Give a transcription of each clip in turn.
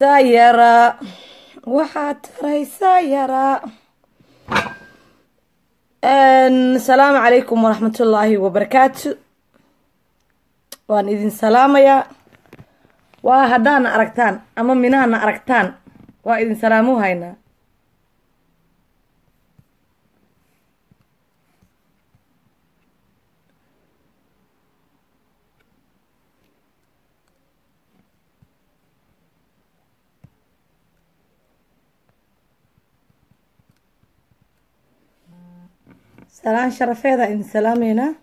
sayara waxaad taraysaa yaraa asalaamu calaykum waraxmatullaahi wabarakaatu waan idin salaamayaa waa haddaana aragtaan ama minaana aragtaan waa idin salaamu haynaa salaan sharafeeda idin salaameynaa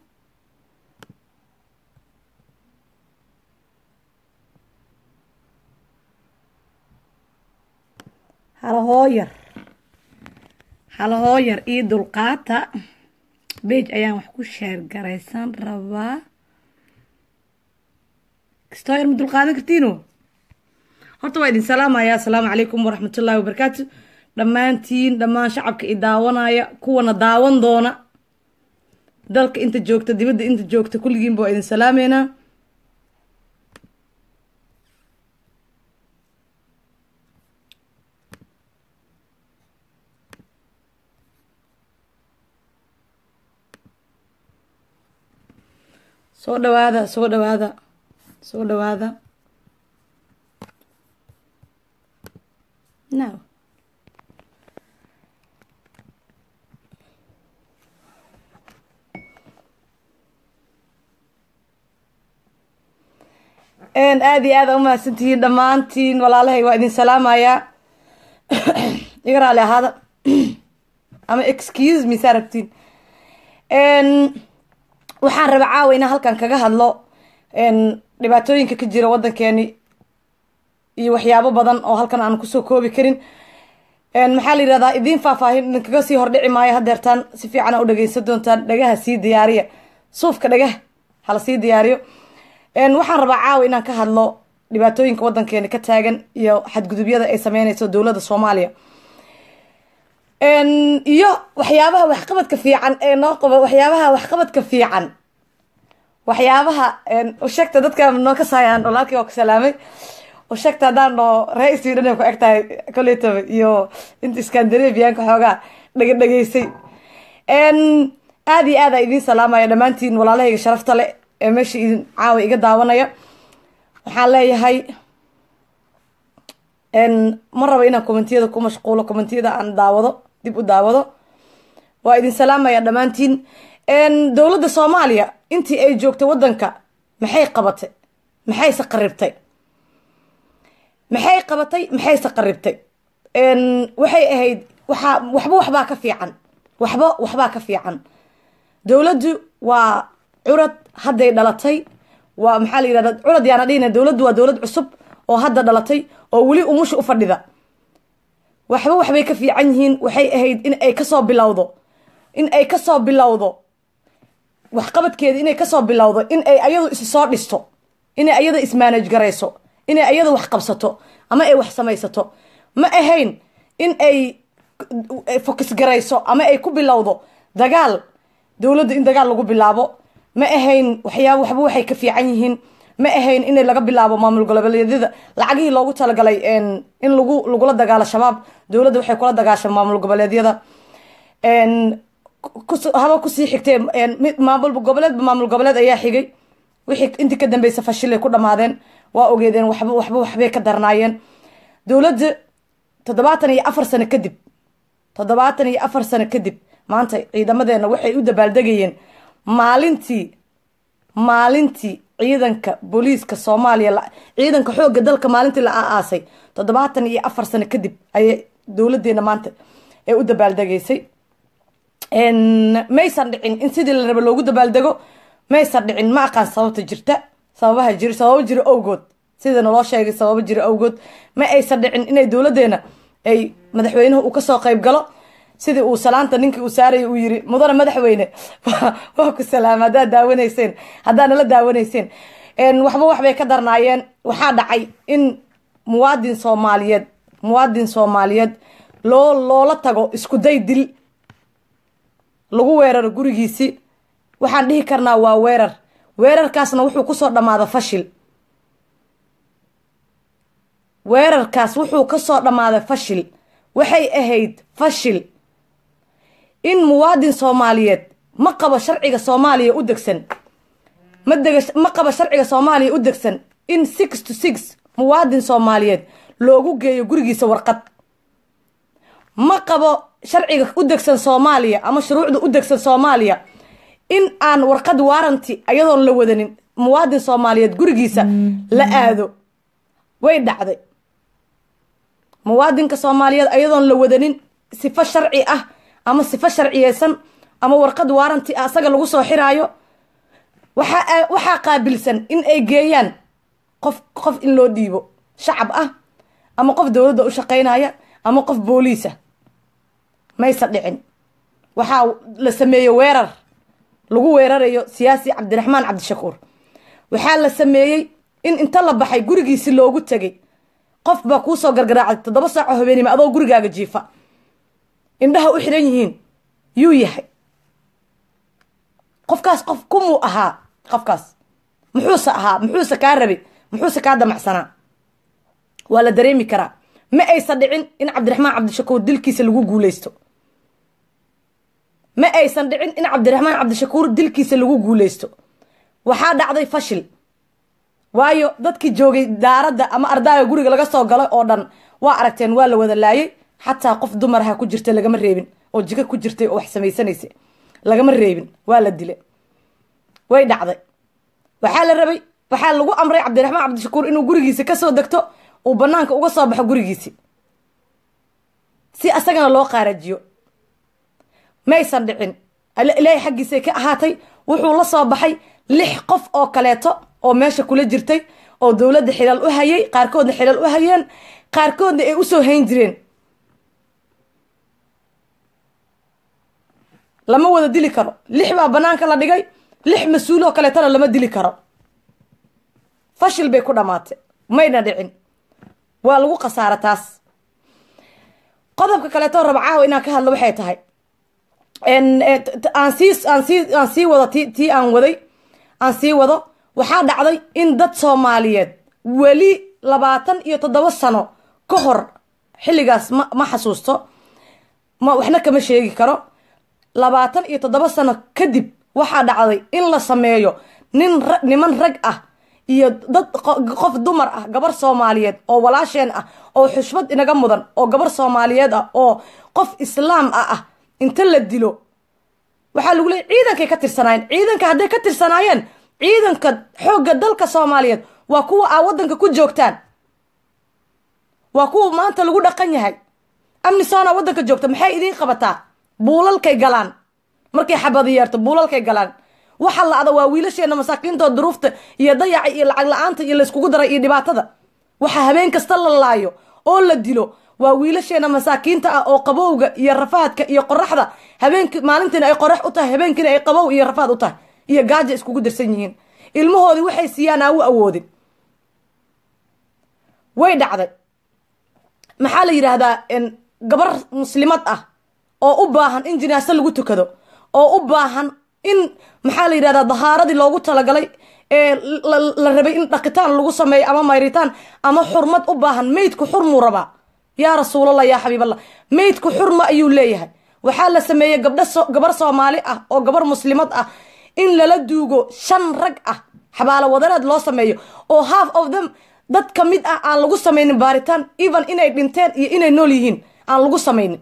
halahooyar halahooyar io dulqaata bage ayaan wax ku sheergaraysan rabaa kastooyar ma dulqaadan kartiino horta waa idin salaamaya asalaamu calaykum waraxmatullaahi wabarakaatu dhammaantiin dhammaan shacabka i daawanaya kuwana daawan doona dalka inta joogta dibadda inta joogta kulligiinba waa idin salaameynaa soo dhawaada soo dhawaada soo dhawaada no aada iyo aada umahadsantihiin dhammaantiin walaalahay waa idin salaamayaa iga raali ahaada ama excuse me saa rabtiin waxaan raba caawa inaan halkan kaga hadlo dhibaatooyinka ka jira waddankeeni iyo waxyaabo badan oo halkan aan kusoo koobi karin maxaa la yihahdaa idiin faahfaahin idinkaga sii hordhici maayo hadeertaan si fiicana u dhageysan doontaan dhagaha sii diyaariya suufka dhagaha hala sii diyaariyo waxaan rabaa caawa inaan ka hadlo dhibaatooyinka waddankeena ka taagan iyo xadgudubyada ay sameyneyso dowladda soomaaliya iyo waxyaabaha waxqabadka fiican ee noo qabo waxyaabaha waxqabadka fiican waxyaabaha usheegta dadka noo kasaayaan walaalkii waa ku salaamay usheegta haddaan noo ree sweden ay ku eg tahay koletaba iyo inta scandinavianka xoogaa dhega dhegeysay aada iyo aada idiin salaamaya dhammaantiin walaalahayga sharafta le ee meesha idin caawa iga daawanaya waxaan leeyahay ma rabo inaan commentiyada ku mashquulo commentiyada aan daawado dib u daawado waa idin salaamaya dhammaantiin dowladda soomaaliya intii ay joogtay waddanka maxay qabatay maxayse qaribtay maxay qabatay maxayse qaribtay waxay ahayd waxaa waxba waxbaa ka fiican waxba waxbaa ka fiican dowladdu waa curad hadday dhalatay waa maxaa la yihahda curad yaana dhihina dowladdu waa dowlad cusub oo hadda dhalatay oo weli umusha u fadhida waxba waxbay ka fiican yihiin waxay ahayd in ay kasoo bilowdo in ay kasoo bilowdo waxqabadkeeda inay kasoo bilowdo in ay ayadu is soo dhisto inay ayada ismaanaj garayso inay ayada wax qabsato ama ay wax samaysato ma ahayn in ay focus garayso ama ay ku bilowdo dagaal dowladda in dagaal lagu bilaabo ma ahayn waxyaaba waxba waxay ka fiican yihiin ma ahayn in laga bilaabo maamul goboleedyada lacagihii loogu talagalay in lagu lagula dagaalo shabaab dowladda waxay kula dagaasha maamul goboleedyada haba kusii xigtee maamul goboleedba maamul goboleed ayaa xigay wixii intii ka dambeysa fashilay ku dhamaadeen waa ogeedeen waxba waxba waxbay ka darnaayeen dowladda toddobaatan iyo afar sano kadib toddobaatan iyo afar sano kadib maanta ciidamadeena waxay u dabaaldegayeen maalintii maalintii ciidanka booliiska soomaaliya ciidanka xoogga dalka maalintii la aaasay toddobaatan iyo afar sano kadib ayay dowladeena maanta ee u dabaaldegaysay maysan dhicin in sidii la raba loogu dabaaldego maysan dhicin ma aqaan sababta jirta sababaha jir sababo jiro awgood sida naloo sheegay sababo jiro awgood ma aysan dhicin inay dowladeena ay madaxweynuhu uu kasoo qayb galo sidii uu salaanta ninkii uu saaraya uu yiri mudane madaxweyne waa ku salaama haddaad daawanayseen haddaad nala daawanayseen waxba waxbay ka darnaayeen waxaa dhacay in muwaadin soomaaliyeed muwaadin soomaaliyeed loo loola tago isku day dil lagu weeraro gurigiisi waxaan dhihi karnaa waa weerar weerarkaasna wuxuu kusoo dhammaada fashil weerarkaas wuxuu ka soo dhammaaday fashil waxay ahayd fashil in muwaadin soomaaliyeed ma qabo sharciga soomaaliya u degsan ma dega ma qabo sharciga soomaaliya u degsan in six to six muwaadin soomaaliyeed loogu geeyo gurigiisa warqad ma qabo sharciga u degsan soomaaliya ama shuruucda u degsan soomaaliya in aan warqad waaranti ayadoon la wadanin muwaadin soomaaliyeed gurigiisa la aado way dhacday muwaadinka soomaaliyeed ayadoon la wadanin sifo sharci ah ama sifo sharciyeysan ama warqad waaranti ah asaga lagu soo xiraayo waxaa waxaa qaabilsan in ay geeyaan qof qof in loo dhiibo shacab ah ama qof dowladda u shaqaynaya ama qof booliisa maysa dhicin waxaa la sameeyey weerar lagu weerarayo siyaasi cabdiraxmaan cabdishakuur waxaa la sameeyey in inta la baxay gurigiisi loogu tegay qof baa kuusoo gargaraacay toddoba saaco habeenimo adoo gurigaaga jiifa indhaha u xidhan yihiin yuu yahay qofkaas qof kumuu ahaa qofkaas muxuuse ahaa muxuuse kaa rabay muxuuse kaa damacsanaa waa la dareemi karaa ma aysan dhicin in cabdiraxmaan cabdishakuur dilkiisa lagu guuleysto ma aysan dhicin in cabdiraxmaan cabdishakuur dilkiisa lagu guuleysto waxaa dhacday fashil waayo dadkii joogay daaradda ama ardaaga guriga laga soo galay oo dhan waa aragteen waa la wada laayay xataa qof dumaraha ku jirta lagama reebin oo jiko ku jirtay oo wax samaysanaysa lagama reebin waa la dilay way dhacday waxaa la rabay waxaa lagu amray cabdiraxmaan cabdishakuur inuu gurigiisi kasoo degto uu banaanka uga soo baxo gurigiisi si asagana loo qaarajiyo maysan dhicin ilaahay xaggiisay ka ahaatay wuxuu la soo baxay lix qof oo kaleeto oo meesha kula jirtay oo dowladda xilal u hayay qaarkoodna xilal u hayeen qaarkoodna ay usoo hayn jireen lama wada dili karo lix baa banaanka la dhigay lix mas-uuloo kaleetona lama dili karo fashil bay ku dhammaatay mayna dhicin waa lagu khasaara taas qodobka kaleeto rabcaaho inaan ka hadlo waxay tahay aan sii aan sii aan sii wado ti tii aan waday aan sii wado waxaa dhacday in dad soomaaliyeed weli labaatan iyo toddoba sano ka hor xilligaas ma ma xasuusto ma waxna kama sheegi karo labaatan iyo toddoba sano kadib waxaa dhacday in la sameeyo nin ra niman rag ah iyo dad qof dumar ah gabar soomaaliyeed oo walaasheen ah oo xushmad inaga mudan oo gabar soomaaliyeed ah oo qof islaam ah ah inta la dilo waxaa lagu leeyay ciidankay ka tirsanaayeen ciidanka hadday ka tirsanaayeen ciidanka xoogga dalka soomaaliyeed waa kuwa aa waddanka ku joogtaan waa kuwa maanta lagu dhaqan yahay amnisona waddanka joogta maxay idiin qabataa buulalkay galaan markay xabadi yeerto buulalkay galaan waxa la-da waa wiilasheena masaakiintoo duruufta iyo dayaca iyo lacag la-aanta iyo layskugu daray iyo dhibaatada waxa habeen kasta la laayo oo la dilo waa wiilasheena masaakiinta ah oo qabowga iyo rafaadka iyo qoraxda habeenki maalintiina ay qorax u tahay habeenkiina ay qabow iyo rafaad u tahay iyo gaaja iskugu darsan yihiin ilmahoodii waxay siiyaan aa u awoodin way dhacday maxaa la yidhaahdaa gabar muslimad ah oo u baahan in jinaaso lagu tukado oo u baahan in maxaa la yidhahdaa dahaaradii loogu talagalay ee la rabay in dhaqitaan lagu sameeyo ama mayritaan ama xurmad u baahan meydku xurmuu rabaa yaa rasuulallah yaa xabiiballah meydku xurma ayuu leeyahay waxaa la sameeyey gabdha gabar soomaali ah oo gabar muslimad ah in lala duugo shan rag ah xabaalo wadareed loo sameeyo oo half of them dad ka mid ah aan lagu samaynin baaritaan even inay dhinteen iyo inay nool yihiin aan lagu samaynin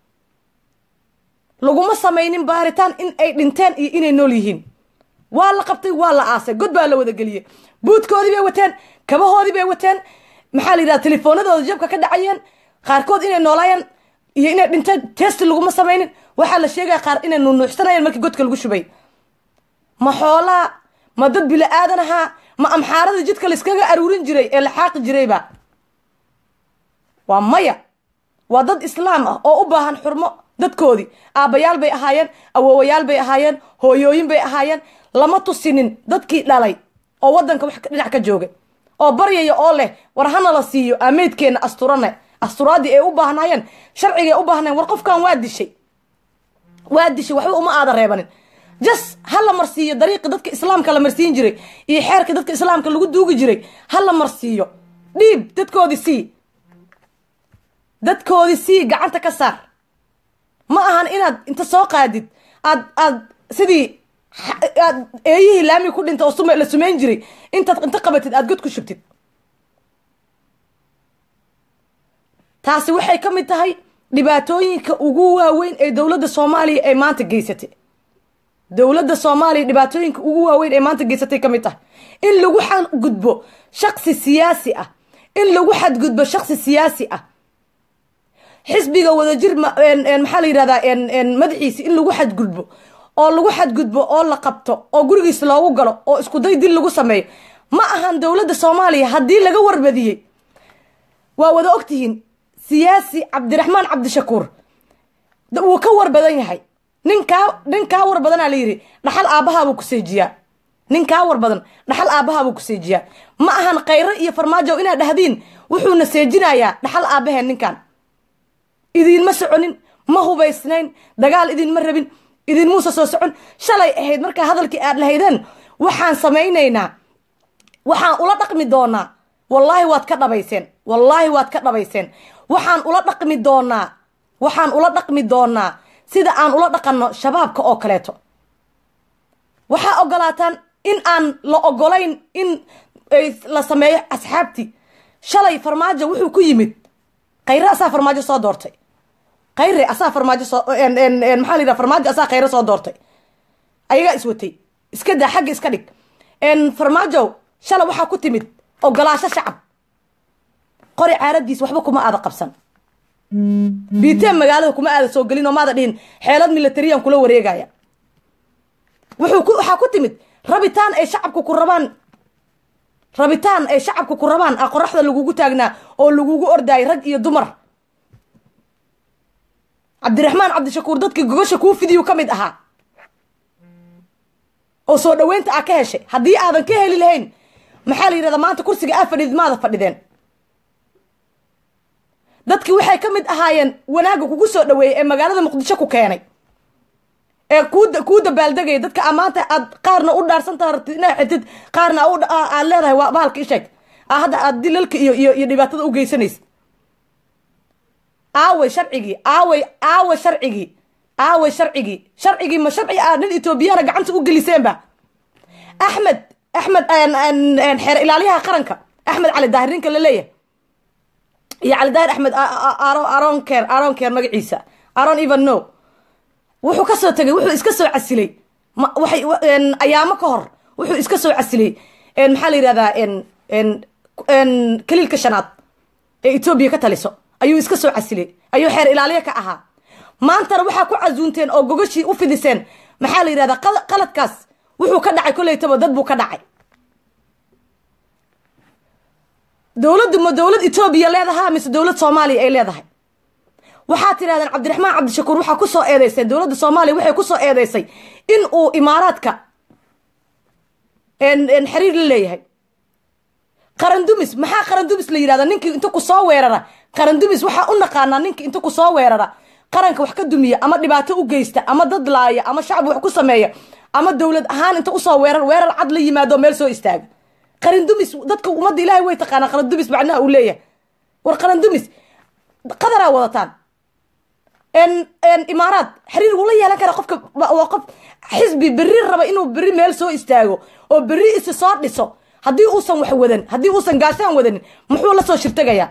laguma samaynin baaritaan in ay dhinteen iyo inay nool yihiin waa la qabtay waa la aasay god baa la wadageliyey buudkoodii bay wateen kabahoodii bay wateen maxaa la yidhaha telefoonadooda jabka ka dhacayeen qaarkood inay noolaayeen iyo inay dhinteen testi laguma samaynin waxaa la sheegaya qaar inay nuunuuxsanayeen markii godka lagu shubay ma xoolaa ma dad bila aadan ahaa ma amxaaradii jidka layskaga aruurin jiray ee la xaaqi jirayba waa maya waa dad islaam ah oo u baahan xurmo dadkoodii aabbayaal bay ahaayeen awoowayaal bay ahaayeen hooyooyin bay ahaayeen lama tusinin dadkii dhalay oo waddanka wax dhinac ka joogay oo baryaya oo leh war hana la siiyo aameydkeenna asturane asturaadii ay u baahnaayeen sharcigay u baahnayen war qofkan waa dishay waa dishay waxba uma aada reebanin jas ha la marsiiyo dariiqi dadka islaamka la marsiin jiray iyo xeerka dadka islaamka lagu duugi jiray ha la marsiiyo dhiib dadkoodii sii dadkoodii sii gacanta ka saar ma ahan inaad inta soo qaadid aad aad sidii aad eeyihii laamii ku dhinta oo sum la sumeyn jiray intaad inta qabatid aad god ku shubtid taasi waxay ka mid tahay dhibaatooyinka ugu waaweyn ee dowladda soomaaliya ay maanta geysatay dowladda soomaaliya dhibaatooyinka ugu waaweyn ee maanta geysatay ka mid tahay in lagu xadgudbo shaksi siyaasi ah in lagu xadgudbo shaksi siyaasi ah xisbiga wadajir maxaa la yidhahdaa madaxiisi in lagu xadgudbo oo lagu xadgudbo oo la qabto oo gurigiis loogu galo oo iskuday dil lagu sameeyo ma ahan dowladda soomaaliya haddii laga warbadiyey waa wada ogtihiin siyaasi cabdiraxmaan cabdishakuur wuu ka war badan yahay ninkaa nin kaa war badanaa la yidhi dhaxal aabbahaabuu ku seejiyaa nin kaa war badan dhaxal aabbahaabuu ku seejiyaa ma ahan khayro iyo farmaajo inaad dhahdiin wuxuuna seejinayaa dhaxal aabbaheen ninkan idinma soconin ma hubaysnayn dagaal idinma rabin idinmuusa soo socon shalay ahayd markaa hadalkii aad lahaydeen waxaan samaynaynaa waxaan ula dhaqmi doonaa wallaahi waad ka dhabayseen wallaahi waad ka dhabayseen waxaan ula dhaqmi doonaa waxaan ula dhaqmi doonaa sida aan ula dhaqanno shabaabka oo kaleeto waxaa ogolaataan in aan la ogolayn in la sameeyo asxaabtii shalay farmaajo wuxuu ku yimid khayre asaa farmaajo soo doortay khayre asaa farmaajo soo maxaa la yidhaha farmaajo asaa khayre soo doortay ayagaa iswatay iska daa xagga iska dhig farmaajo shalay waxaa ku timid ogolaasho shacab qori caaradiis waxba kuma aada qabsan biiteen magaalada kuma aada soo gelin oo maada dhihin xeelad milatariyan kula wareegaya wuxuu ku waxaa ku timid rabitaan ay shacabku ku rabaan rabitaan ay shacabku ku rabaan a qoraxda lagugu taagnaa oo lagugu ordaayay rag iyo dumar cabdiraxmaan cabdishakuur dadkii gogosha kuu fidiyu ka mid ahaa oo soo dhaweynta aa ka heshay haddii aadan ka heli lahayn maxaa la yidhahdaa maanta kursiga aa fadhidid maada fadhideen dadkii waxay ka mid ahaayeen wanaagga kugu soo dhaweeyey ee magaalada muqdisho ku keenay ee kuu kuu dabaaldegaya dadka a maanta aad qaarna u dhaarsantaa rabtid inaa xirtid qaarna aad leedahay waa bahalka isheeg a hadda aad dilalka iyo iyo iyo dhibaatada u geysanaysa aaway sharcigii aaway aaway sharcigii aaway sharcigii sharcigii ma sharci aad nin etoobiyana gacanta u geliseenba axmed axmed xeer ilaaliyaha qaranka axmed cali daahir ninka la leeyahay iyo cali daahir axmed aron ker aron ker magaciisa aron even no wuxuu ka soo tegay wuxuu iska soo casilay waxay ayaamo ka hor wuxuu iska soo casilay maxaa la yidhahdaa kaliilka shanaad ee etoobiya ka taliso ayuu iska soo casilay ayuu xeer ilaaliya ka ahaa maantana waxaa ku casuunteen oo gogashii u fidiseen maxaa la yidhahdaa qaladkaas wuxuu ka dhacay kolleytaba dad buu ka dhacay dowladdu ma dowlad etoobiya leedahaa mise dowlad soomaaliya ay leedahay waxaa tirahdeen cabdiraxmaan cabdishakuur waxaa kusoo eedeysay dowladda soomaaliya waxay kusoo eedeysay in uu imaaraadka xiriir la leeyahay qarandumis maxaa qarandumis la yidhahda ninkii inta kusoo weerara qarandumis waxaa u naqaanaa ninkii inta kusoo weerara qaranka wax ka dumiya ama dhibaato u geysta ama dad laaya ama shacab wax ku sameeya ama dowlad ahaan inta usoo weerar weerar cad la yimaado meel soo istaaga qarandumis dadka ummadda ilaahay way taqaanaa qarandumis macnaha uu leeyahay war qarandumis qadaraa wadataan imaaraad xiriir wuu la yeelan karaa qofka waa qof xisbi berri raba inuu berri meel soo istaago oo berri isi soo dhiso haddii uusan wax wadan haddii uusan gaashaan wadanin muxuu la soo shirtegayaa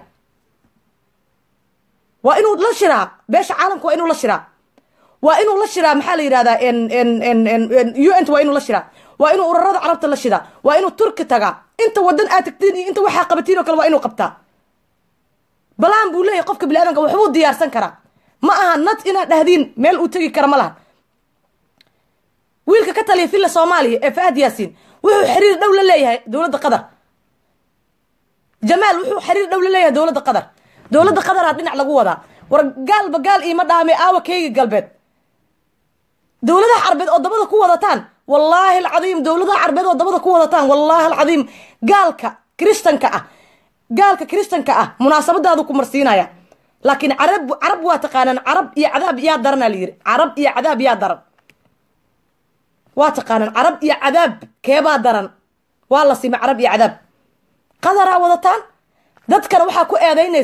waa inuu la shiraa beesha caalamka waa inuu la shiraa waa inuu la shiraa maxaa la yidhahdaa u n t waa inuu la shiraa waa inuu urarada carabta la shidaa waa inuu turki tagaa inta wadan aad tagtiin iyo inta waxaa qabatiin oo kale waa inuu qabtaa balaan buu leeyahay qofka bini aadamka waxbuu diyaarsan karaa ma aha nad inaad dhahdiin meel uu tegi kara ma laha wiilka ka taliya villa soomaaliya ee fahad yaasiin wuxuu xiriir dhow la leeyahay dowladda qatar jamaal wuxuu xiriir dhow la leeyahay dowladda qatar dowladda qataraa dhinac lagu wadaa war gaalba gaal iima dhaame aawa keyga galbeed dowladaha carbeed oo dabada ku wadataan wallaahi alcadiim dowladaha carbeed oo dabada ku wadataan wallaahi alcadiim gaalka kristanka ah gaalka kristanka ah munaasabadaadu ku marsiinaya laakiin carab carab waa taqaanaan carab iyo cadaab yaa daranaa la yidhi carab iyo cadaab yaa daran waa taqaanaan carab iyo cadaab keebaa daran waa la sima carab iyo cadaab qadaraa wadataan dadkana waxaa ku eedaynaysaan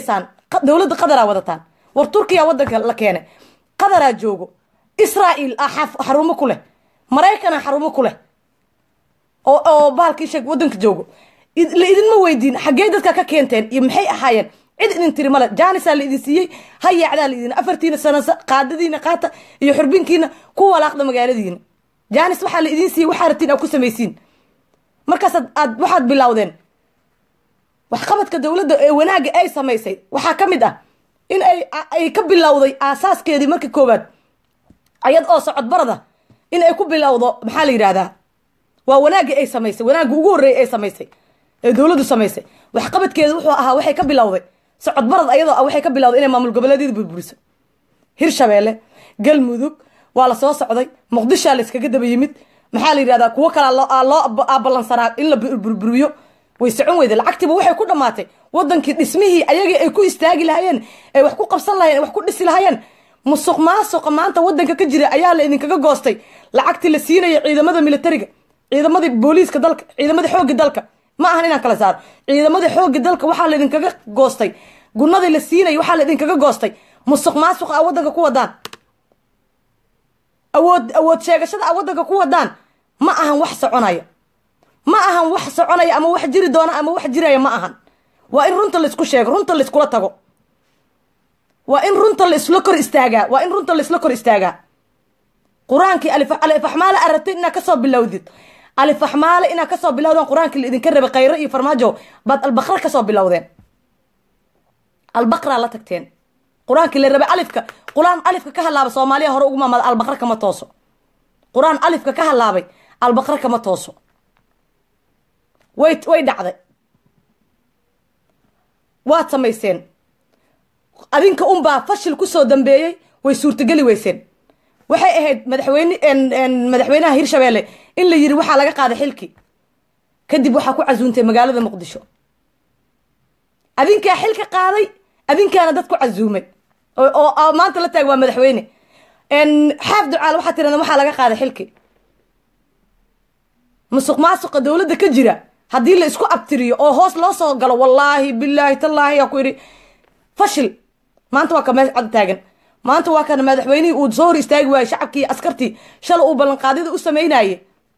dowladda qadaraa wadataan war turkiya wadanka la keenay qadaraa joogo israael a xarumo ku leh maraykana xarumo ku leh oo oo bahalkii sheeg wadanka joogo la idinma weydiin xaggee dadka ka keenteen iyo maxay ahaayeen cid idin tiri male jaanisaa la idin siiyey hayaacdaa la idin afartiina sano qaadadiina qaata iyo xurbinkiina ku walaaqda magaaladiina jaanis waxaa la idin siiyey waxaa rabtiin aad ku samaysiin markaas aad waxaad bilowdeen waxqabadka dowladda ee wanaagga ay samaysay waxaa ka mid ah in ay ay ka bilowday aasaaskeedii marka koowaad ayad oo socodbarada in ay ku bilowdo maxaa la yidhahdaa waa wanaaggii ay samaysay wanaagga ugu horreeyay ay samaysay ee dowladdu samaysay waxqabadkeedu wuxuu ahaa waxay ka bilowday socodbarad ayadoo ah waxay ka bilowday inay maamul goboleedyada burburiso hirshabeelle galmudug waa la soo socday muqdishaa la iskaga daba yimid maxaa la yidhahdaa kuwo kalea loo ballansanaa in la burburiyo way socon weyda lacagtiiba waxay ku dhammaatay wadankii dhismihii ayagii ay ku istaagi lahaayeen ay wax ku qabsan lahayeen ay wax ku dhisi lahaayeen musuq maasuqa maanta wadanka ka jira ayaa la idinkaga goostay lacagtii la siinaya ciidamada militariga ciidamadii booliiska dalka ciidamadii xoogga dalka ma ahan inaan kala saaro ciidamadii xoogga dalka waxaa la idinkaga goostay gunadii la siinaya waxaa la idinkaga goostay musuq maasuqa a wadanka ku wadaan awood awood sheegashada a wadanka ku wadaan ma ahan wax soconaya ma ahan wax soconaya ama wax jiri doona ama wax jiraya ma ahan waa in runta laisku sheego runta laiskula tago waa in runta laisla kor istaagaa waa in runta laisla kor istaagaa qur-aankii alifaxmaale aad rabtay inaad kasoo bilowdid alifaxmaale inaad kasoo bilowdeen qur-aankii la idinka rabay khayro iyo farmaajo baad albaqra kasoo bilowdeen albaqraa la tagteen qur-aankii la rabay alifka qur-aan alifka ka halaaba soomaaliya hore ugu maamada albaqra kama tooso qur-aan alifka ka halaabay albaqra kama tooso way way dhacday waad samayseen adinka unbaa fashil kusoo dambeeyey way suurtageli weyseen waxay ahayd madaxweyne madaxweynaha hirshabeelle in la yiri waxaa laga qaaday xilkii kadib waxaa ku casuuntay magaalada muqdisho adinkaa xilka qaaday adinkaana dad ku casuumay oo maanta la taag waa madaxweyne xaaf ducaal waxaa tirada waxaa laga qaaday xilkii musuq maasuqa dowladda ka jira haddii la isku abtiriyo oo hoos loo soo galo wallaahi bilaahi tallaahi yaa ku yidhi fashil maanta waa ka meel cad taagan maanta waa kana madaxweynihii uu soo hor istaagi waayey shacabkii askartii shala uu ballanqaadyada u samaynaye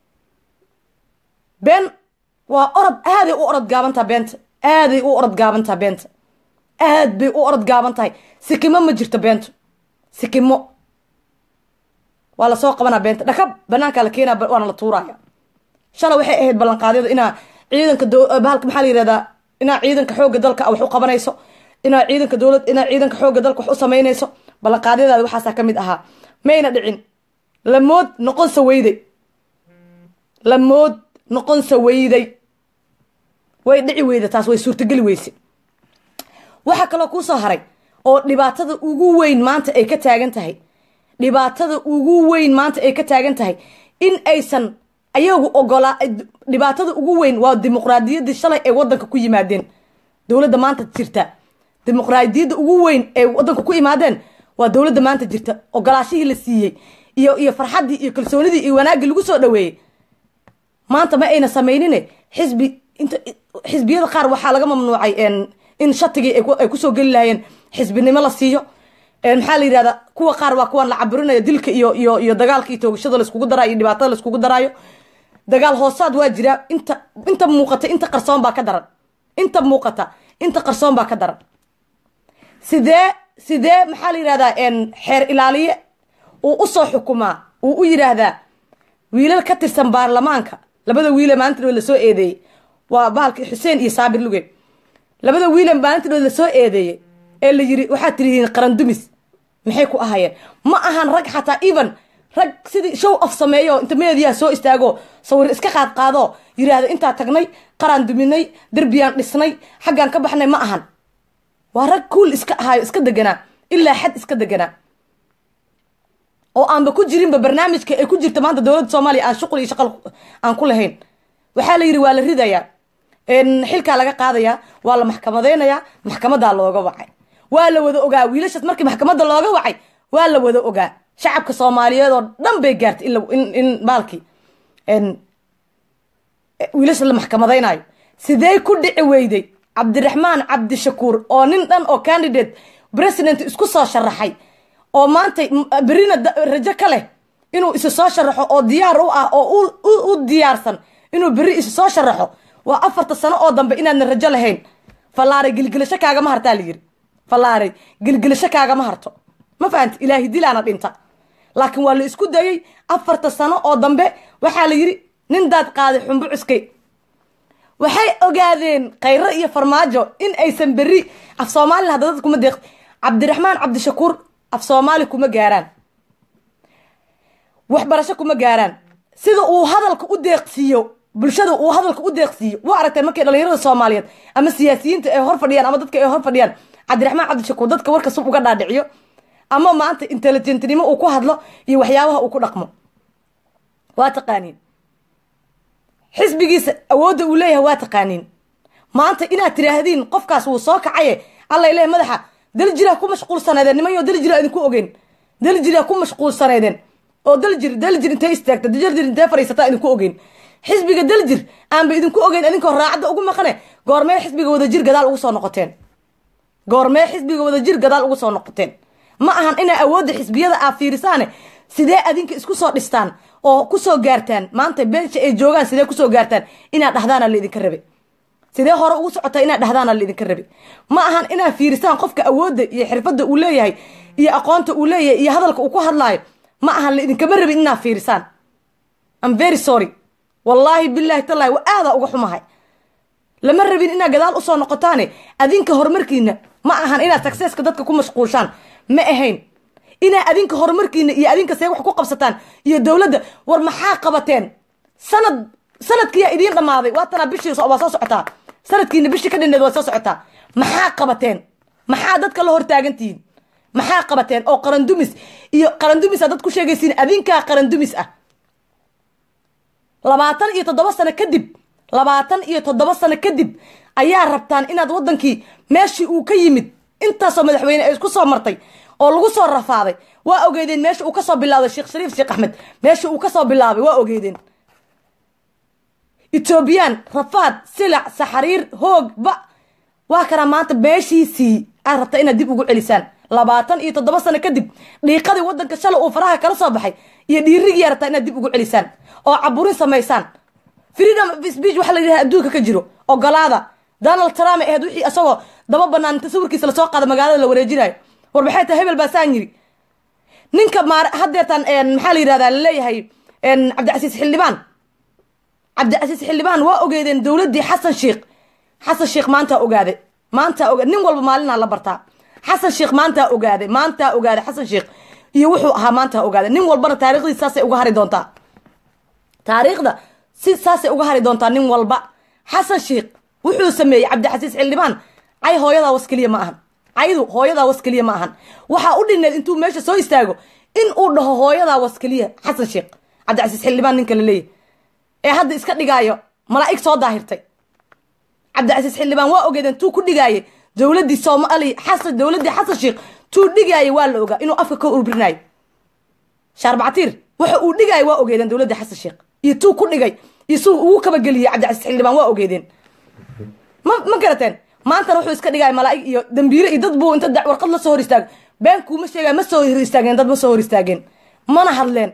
been waa orod aaday u orod gaabantaha beenta aaday u orod gaabantaha beenta aad bay u orod gaaban tahay sikimo ma jirto beento sikimo waa lasoo qabanaa beenta dhakab banaankaa la keenaa waana la tuuraya shala waxay ahayd ballanqaadyadu inaa ciidanka bahalka maxaa la yihahdaa inaa ciidanka xoogga dalka wax u qabanayso inaa ciidanka dowlad inaa ciidanka xoogga dalka wax u samaynayso ballanqaadyadaada waxaasaa ka mid ahaa mayna dhicin lamood noqon saweyday lamood noqon saweyday way dhici weyda taas way suurtageli weyse waxaa kaloo kuusoo haray oo dhibaatada ugu weyn maanta ay ka taagan tahay dhibaatada ugu weyn maanta ay ka taagan tahay in aysan ayagu ogolaa dhibaatada ugu weyn waa dimuqraadiyaddii shalay ay wadanka ku yimaadeen dowladda maanta jirta dimuqraadiyadda ugu weyn ay wadanka ku imaadeen waa dowladda maanta jirta ogolaashihii la siiyey iyo iyo farxaddii iyo kalsoonidii iyo wanaaggii lagu soo dhaweeyey maanta ma ayna sameynine xisbi inta xisbiyada qaar waxaa laga mamnuucay in shatigii ay kusoo geli lahayeen xisbinimo la siiyo maxaa la yidhahdaa kuwa qaar waa kuwaan la caburinayo dilka iyo iyo iyo dagaalka iyo toogashada laiskugu daraayo iyo dhibaatada laiskugu daraayo dagaal hoosaad waa jiraa inta inta muuqata inta qarsoon baa ka daran inta muuqata inta qarsoon baa ka daran sidee sidee maxaa la yidhahdaa xeer ilaaliye uu usoo xukumaa uu u yidhaahdaa wiilal ka tirsan baarlamaanka labada wiile maalinta lasoo eedeeyey waa bahalka xuseen iyo saabir lugeed labada wiile maalinta lasoo eedeeyey ee la yiri waxaad tirihiin qarandumis maxay ku ahayeen ma ahan rag xataa even rag sidii show of sameeyo inta meediyaha soo istaago sawir iska qaad qaado yiraahdo intaa tagnay qaraan duminay derbiyaan dhisnay xaggaan ka baxnay ma ahan waa rag kuul iska ahaayo iska deganaa ilaa xad iska deganaa oo aanba ku jirinba barnaamijka ay ku jirta maanta dowladda soomaaliya aan shuqul iyo shaqal aan ku lahayn waxaa la yidhi waa la ridayaa xilkaa laga qaadayaa waa la maxkamadaynayaa maxkamadaa looga wacay waa la wada ogaa wiilashaas markii maxkamadda looga wacay waa la wada ogaa shacabka soomaaliyeed oo dhan bay gaartay in baalkii wiilasha la maxkamadaynayo sidee ku dhici weyday cabdiraxmaan cabdishakuur oo nin dhan oo candidate president isku soo sharaxay oo maanta berina rajo ka leh inuu isu soo sharaxo oo diyaar u ah oo u diyaarsan inuu beri isu soo sharaxo waa afarta sano oo dambe inaadna rajo lahayn fallaare gilgilasho kaagama hartaa layiri fallaare gilgilasho kaagama harto ma fahamti ilaahi dilaana dhinta laakiin waa la isku dayay afarta sano oo dambe waxaa la yidhi nin daad qaaday xumbo cuskay waxay ogaadeen khayro iyo farmaajo in aysan berri af soomaalina hadda dad kuma deeq cabdiraxmaan cabdishakuur af soomaali kuma gaaraan waxbarasho kuma gaaraan sida uu hadalka u deeqsiiyo bulshada uu hadalka u deeqsiiyo waa aragtay markay dhalinyarada soomaaliyeed ama siyaasiyiinta ay hor fadhiyaan ama dadka ay hor fadhiyaan cabdiraxmaan cabdishakuur dadka warka sub uga dhaadhiciyo ama maanta intelligentnimo uu ku hadlo iyo waxyaabaha uu ku dhaqmo waa taqaaniin xisbigiisa awoodda uu leeyahay waa taqaaniin maanta inaad tiraahdeen qofkaas wuu soo kacaye alla ileh madaxa daljira ku mashquulsaneedeen nimanyo daljira idinku ogeyn daljira ku mashquulsaneedeen oo daljir daljir intay istaagta daljir intay fadhiisataa idinku ogeyn xisbiga daljir aanba idinku ogeyn idinkoo raacadda ugu maqane goormee xisbiga wadajir gadaal ugu soo noqoteen goormee xisbiga wadajir gadaal ugu soo noqoteen ma ahan inaa awoodda xisbiyada aa fiirisaane sidee adinka isku soo dhistaan oo kusoo gaartaan maanta beensha ay joogaan sidee kusoo gaartaan inaad dhahdaana laidinka rabe sidee hore ugu socotaa inaad dhahdaana laidinka rabe ma ahan inaad fiirisaan qofka awoodda iyo xirfadda uu leeyahay iyo aqoonta uu leeyahay iyo hadalka uu ku hadlaayo ma ahan laidinkama rabin inaad fiirisaan am very sorry wallaahi bilaahi tallaahi wa aadaa uga xumahay lama rabin inaad gadaal usoo noqotaane adinka horumarkiina ma ahan inaad successka dadka ku mashquulshaan ma ahayn inaa adinka horumarkiina iyo adinka see wax ku qabsataan iyo dowladda war maxaa qabateen sanad sanadkiyaa idiin dhammaaday waatanaa bishii waa soo socotaa sanadkiina bishii ka dhinneed waa soo socotaa maxaa qabateen maxaa dadka la hortaagantihiin maxaa qabateen oo qarandumis iyo qarandumisa dad ku sheegaysiin adinkaa qarandumis ah labaatan iyo toddoba sano kadib labaatan iyo toddoba sano kadib ayaa rabtaan inaad waddankii meeshii uu ka yimid intaasoo madaxweyne ay isku soo martay oo lagu soo rafaaday waa ogeedeen meesha uu kasoo bilaabay sheekh shariif sheekh axmed meesha uu kasoo bilaabay waa ogeedeen etoobiyaan rafaad silac saxariir hoog ba waa kanaa maanta meeshiisii aad rabta inaad dib ugu celisaan labaatan iyo toddoba sano kadib dhiiqadii waddanka shalay uu faraha kala soo baxay iyo dhiirigiyaa rabtaa inaad dib ugu celisaan oo caburin samaysaan freedom of speech waxaa la yidhaha adduunka ka jiro ogolaada donald trump ahayd wixii isagoo daba banaan inta sawirkiisa lasoo qaada magaalada la wareejinayo war maxay tahay hebel baasaan yiri ninka maar haddeetan maxaa la yidhahdaa laleeyahay cabdicasiis xildhibaan cabdicasiis xildhibaan waa ogeedeen dowladdii xasan sheikh xasan sheikh maantaa ogaaday maantaa oga nin walba maalinaa la bartaa xasan sheikh maantaa ogaaday maantaa ogaaday xasan sheikh iyo wuxuu ahaa maantaa ogaaday nin walbana taariikhdii saasay uga hari doontaa taariikhda si saasay uga hari doontaa nin walba xasan sheikh wuxuu sameeyey cabdicasiis xildhibaan cay hooyadaa was keliya ma ahan caydu hooyadaa was keliya ma ahan waxaa u dhineed intuu meesha soo istaago in uu dhaho hooyadaa was keliya xasan sheikh cabdicasiis xildhibaan ninka la leeyahy ee hadda iska dhigaayo malaa'ig soo daahirtay cabdicasiis xildhibaan waa ogeedeen tuu ku dhigaayay dowladdii soomaaliya xasan dowladdii xasan sheikh tuu dhigaayay waa la ogaa inuu afka ka urbrinaayo shaarbactiir waxa uu dhigaayay waa ogeedeen dowladdii xasan sheikh iyo tuu ku dhigay iyo suu ugu kabageliyey cabdicasiis xildhibaan waa ogeedeen ma ma garateen maantana wuxuu iska dhigaya malaa'ig iyo dambiire iyo dad buu inta warqad la soo hor istaago beenkuuma sheegaya ma soo hor istaageen dad ma soo hor istaageen mana hadleen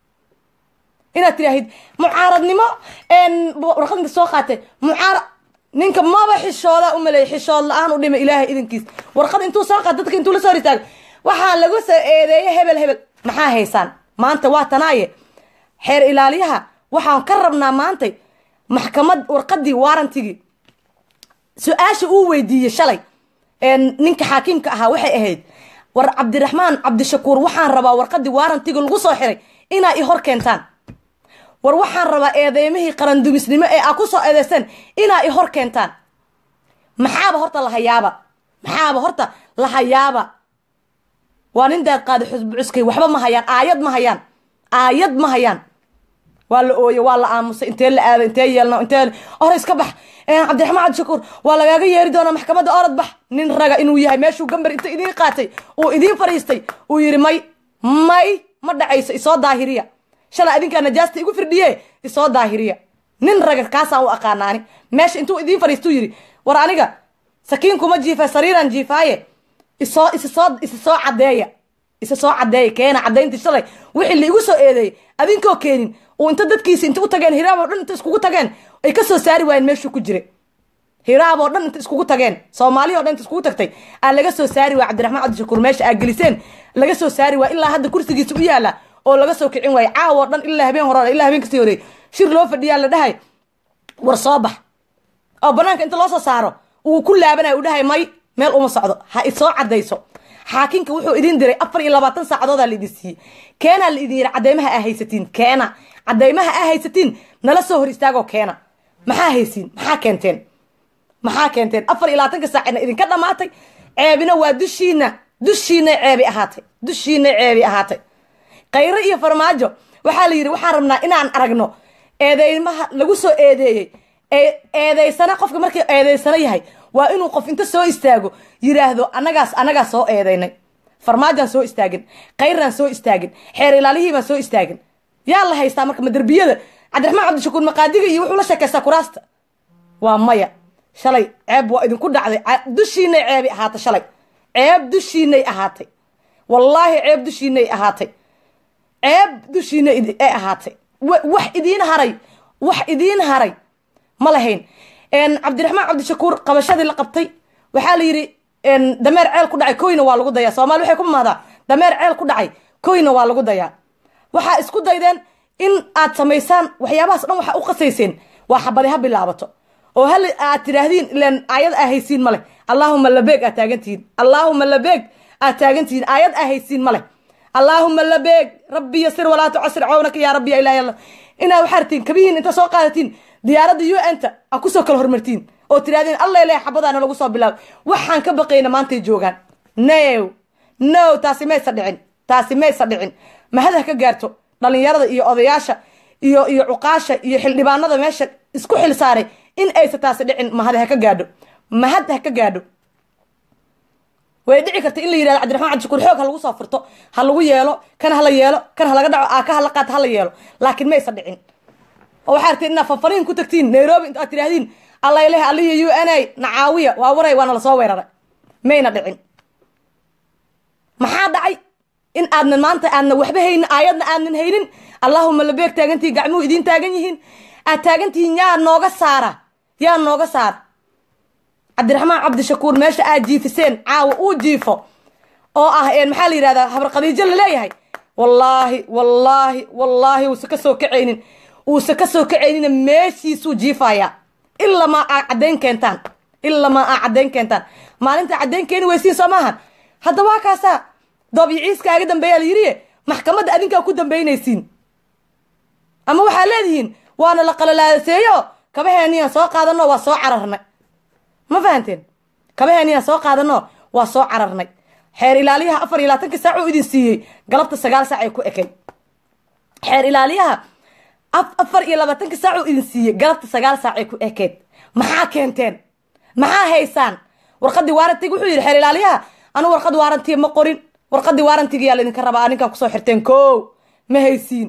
inaad tiraahid mucaaradnimo warqad inta soo qaatay mucaarad ninka maba xishooda umaleeyay xishood la-aan u dhimay ilaahay idinkiis warqad intuu soo qaata dadka intuu la soo hor istaago waxaa lagu soo eedeeyay hebel hebel maxaa haysaan maanta waa tanaaye xeer ilaaliyaha waxaan ka rabnaa maantay maxkamad warqadii waarantigii su-aasha uu weydiiyey shalay ninka xaakiimka ahaa waxay ahayd war cabdiraxmaan cabdishakuur waxaan rabaa warqadii waarantiga lagu soo xiray inaa i hor keentaan war waxaan rabaa eedeymihii qarandumisnimo ee aa ku soo eedeyseen inaa i hor keentaan maxaaba horta lahayaaba maxaaba horta lahayaaba waa nin daad qaada xusbu cuskay waxba ma hayaan aayad ma hayaan aayad ma hayaan waa la ooye waa la aamusay intee la aaday intee yeelna intee hore iska bax cabdiraxmaan cabdishakuur waa lagaaga yeeri doonaa maxkamadda orod bax nin raga inuu yahay meeshuu gambar inta idiin qaatay uu idiin fadhiistay uu yidhi may may ma dhacayso isoo daahiriya shalay adinkaa najaasta igu firdhiye isoo daahiriya nin raga kaasaan u aqaanaani meesha intuu idiin fadhiistuu yidhi war aniga sakiin kuma jiifa sariiraan jiifaaye isoo isa soo isa soo caddeeya isa soo caddeeya keena caddayntii shalay wixii laigu soo eedeeyey adinkoo keenin uu inta dadkiisi inta u tageen hiraab oo dhan inta iskugu tageen ay ka soo saari waayeen meeshuu ku jiray hiraab oo dhan inta iskugu tageen soomaaliya o dhan inta iskugu tagtay aa laga soo saari waaya cabdiraxmaan cabdishakuur meesha aa geliseen laga soo saari waaya ilaa hadda kursigiisa u yaala oo laga soo kicin waaya caawa oo dhan ilaa habeen hore ilaa habeen kasii horeey shir loo fadhiyaa la dhahay war soo bax oo banaanka inta loo soo saaro uu ku laabanaya u dhahay may meel uma socdo ha isoo caddayso xaakinka wuxuu idin diray afar iyo labaatan saacadoodaa la idin siiyey keenaa la idin yidhi cadeymaha aa haysatiin keena cadeymaha aa haysatiin nala soo hor istaagoo keena maxaa haysiin maxaa keenteen maxaa keenteen afar iyo labaatanka saacina idinka dhammaatay ceebina waa dushiina dushiinay ceebi ahaatay dushiinay ceebi ahaatay khayro iyo farmaajo waxaa la yidhi waxaan rabnaa inaan aragno eedeymaha lagu soo eedeeyey eedeysana qofka markii eedeysano yahay waa inuu qof inta soo istaago yiraahdo anagaas anagaa soo eedeynay farmaajaan soo istaagin khayraan soo istaagin xeer ilaalihiibaan soo istaagin yaa la haystaa marka maderbiyada cabdiraxmaan cabdishakuur maqaadiga iyo wuxuu la sheekaystaa kuraasta waa maya shalay ceeb waa idinku dhacday dushiinay ceebi ahaatay shalay ceeb dushiinay ahaatay wallaahi ceeb dushiinay ahaatay ceeb dushiinay ay ahaatay wax idiin haray wax idiin haray ma lahayn cabdiraxmaan cabdishakuur qabashadii la qabtay waxaa la yidhi dameer ceel ku dhacay koyna waa lagu dayaa soomali waxay ku maadaa dameer ceel ku dhacay koyna waa lagu dayaa waxaa isku daydeen in aad samaysaan waxyaabahaas dhan waxaa u qasayseen waa xabadi ha bilaabato oo hal aad tidhaahdiin ilan aayad aa haysiin ma leh allaahuma labeeg aad taagantihiin allaahuma labeeg aad taagantihiin aayad aa haysiin ma leh allaahuma labeeg rabbi yasir walaa tucasir cawnaka yaa rabbi ya ilahi allah inaad waxaa ratiin kabihiin inta soo qaadatiin diyaaradda u n ta a kusoo kala hormartiin oo tirahdeen alla ilahi xabadaana lagu soo bilaabo waxaan ka baqayna maantay joogaan no no taasi maysa dhicin taasi maysa dhicin mahad ha ka gaarto dhalinyarada iyo odayaasha iyo iyo cuqaasha iyo xildhibaanada meesha isku xil saaray in aysa taasi dhicin mahad ha ka gaadho mahad ha ka gaadho way dhici karta in la yirahdo cabdiraxmaan cabdishakuur xoog ha lagu soo furto ha lagu yeelo kan hala yeelo kan ha laga dhaco aaka ha la qaato hala yeelo laakiin maysa dhicin oo waxaa ratiin inaad fanfariin ku tagtiin nairobi inta aad tidhahdiin alla ilahi alihi u n a nacaawiya waa waray waana lasoo weeraray mayna dhicin maxaa dhacay in aadnan maanta aadna waxba haynin aayadna aadnan haynin allaahuma labeeg taagantihiin gacmuhu idiin taagan yihiin aad taagantihiin yaa nooga saara yaa nooga saara cabdiraxmaan cabdishakuur meesha aad jiifiseen caawa uu jiifo oo ah maxaa la yidhahdaa habar khadiijo laleeyahay wallaahi wallaahi wallaahi uusa ka soo kacaynin uusa ka soo kacaynina meeshiisuu jiifayaa ilamaa aa caddayn keentaan ilamaa aa caddayn keentaan maalinta caddayn keeni weysiin soo maahan hadda waa kaasaa doobyiciiskaaga dambeeyaa la yidhi maxkamadda adinkaa ku dambaynaysiin ama waxaa leedihiin waana la qalalaaseeyo kabaheeniyan soo qaadano waa soo cararnay ma fahanteen kabaheeniyan soo qaadano waa soo cararnay xeer ilaaliyaha afar iyo labaatanka saac uu idin siiyey galabta sagaal saac ay ku ekay xeer ilaaliyaha afar iyo labaatanka saac uu idin siiyey galabta sagaal saac ay ku ekeed maxaa keenteen maxaa haysaan warqadii waarantiga wuxuu yidhi xeer ilaaliyaha anu warqad waarantiga ma qorin warqadii waarantiga yaa laydinka rabaa ninkaa kusoo xirteen ko ma haysiin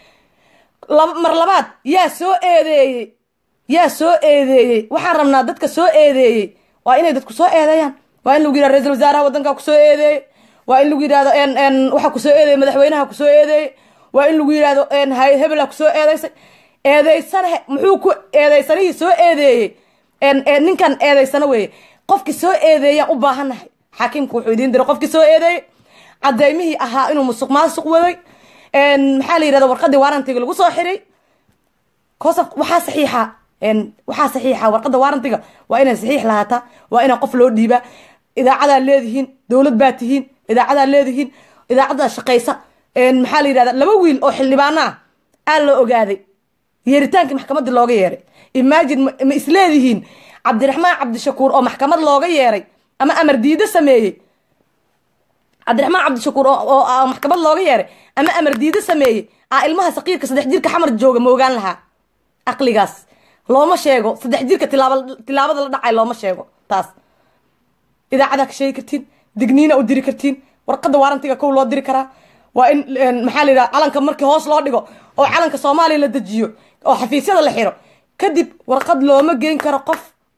mar labaad yaa soo eedeeyey yaa soo eedeeyey waxaan rabnaa dadka soo eedeeyey waa inay dadku soo eedeeyaan waa in lagu yidhahdo ra-isul wasaaraha waddankaa kusoo eedeeyey waa in lagu yidhahdo waxaa kusoo eedeeyey madaxweynaha kusoo eedeeyey waa in lagu yidhahdo hebela kusoo eedeysay eedeysana muxuu ku eedeysanihii soo eedeeyey ninkan eedeysano weeye qofkii soo eedeeyaan u baahannahay xaakiimku wuxuu idiin diray qofkii soo eedeeyey cadeymihii ahaa inuu musuq maasuq waday maxaa la yidhahda warqadii waarantiga lagu soo xiray kosa waxaa saxiixa waxaa saxiixa warqadda waarantiga waa inay saxiix lahaataa waa inaa qof loo dhiibaa idaacadaa leedihiin dowlad baa tihiin idaacadaa leedihiin idaacaddaa shaqaysa maxaa la yidhahda laba wiil oo xildhibaano ah aa la ogaaday yeeritaankii maxkamadda looga yeeray imagine ma isleedihiin cabdiraxmaan cabdishakuur oo maxkamad looga yeeray ama amar diido sameeyey cabdiraxmaan cabdishakuur oo maxkamad looga yeeray ama amar diido sameeyey aa ilmaha saqiirka saddex jirka xamar jooga ma ogaan lahaa aqligaas looma sheego saddex jirka tilaabada la dhacay looma sheego taas idaacadaa ka sheegi kartiin digniina u diri kartiin warqadda waarantiga kow loo diri karaa waa in maxaa la yidhaha calanka markii hoos loo dhigo oo calanka soomaaliya la dejiyo oo xafiisyada la xiro kadib warqad looma geyn karo qof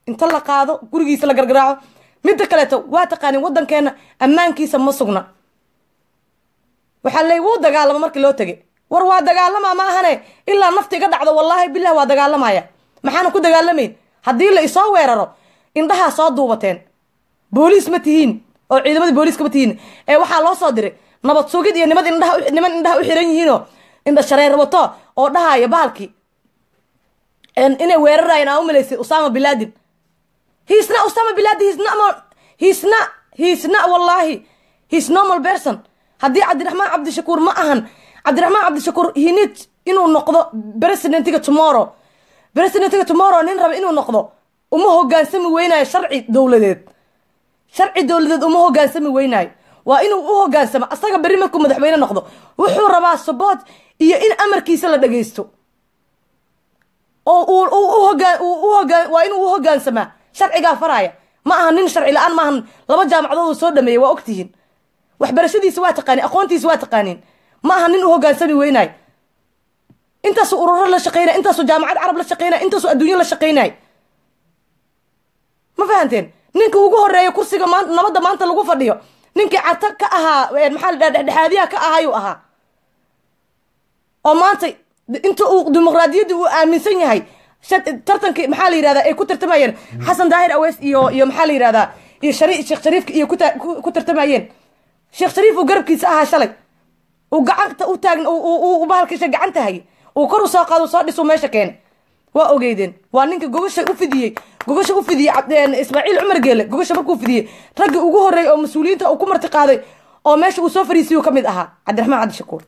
inta la qaado gurigiisa la gargaraaco midda kaleeto waa taqaanin waddankeena ammaankiisa ma sugna waxaa leey wuu dagaalama markii loo tegay war waa dagaalamaa ma ahane ilaa nafta iga dhacdo wallaahi bilah waa dagaalamaya maxaana ku dagaalamayn haddii la isoo weeraro indhahaa soo duubateen booliis ma tihiin oo ciidamadii booliiska ma tihiin ee waxaa loo soo diray nabad sugid iyo nimad indhaha niman indhaha u xiran yihiinoo indha shareer wato oo dhahaya bahalkii inay weerarayeen aa u malaysay usama biladin hiisna usama biladin hiisna hiisna hiisna wallahi hiis normal person haddii cabdiraxmaan cabdishakuur ma ahan cabdiraxmaan cabdishakuur hinid inuu noqdo presidentiga tomorrow presidentiga tomorrow nin raba inuu noqdo uma hogaansami weynayo sharci dowladeed sharci dowladeed uma hogaansami weynaayo waa inuu u hogaansamo asaga berri markuu madaxweyne noqdo wuxuu rabaa support iyo in amarkiisa la dhagaysto oo waa inuu u hogaansamaa sharcigaa faraya ma aha nin sharci la-aan maahan laba jaamacadood soo dhameeyay waa ogtihiin waxbarashadiisa waa taqaanin aqoontiisa waa taqaaniin ma aha nin u hogaansami weynaayo intaasuu ururo la shaqeynay intaasuu jaamacad carab la shaqeynay intaasuu adduunyo la shaqeynay ma fahanteen ninka ugu horeeya kursiga maan nabadda maanta lagu fadhiyo ninkii carta ka ahaa maxaa la dhaha dhexdhexaadiyaha ka ahaayuu ahaa oo maanta inta uu dimuqraadiyadda uu aaminsan yahay tartankii maxaa la yihahdaa ay ku tartamayeen xasan daahir aweys iyo iyo maxaa la yihahdaa iyo shari sheekh shariifka iyo ku tartamayeen sheekh shariif uu garabkiisa ahaa shalay uu gacanta u taagn uu bahalkiisa gacanta hayay uu kor u soo qaado soo dhisuu meesha keenay waa ogeydeen waa ninka gogasha u fidiyey gogasha u fidiyey ismaaciil cumar geele gogasha markuu fidiyey raggii ugu horreeyay oo mas-uuliyiinta uu ku marti qaaday oo meesha uu soo fariisiyuu ka mid ahaa cabdiraxmaan cabdishakuur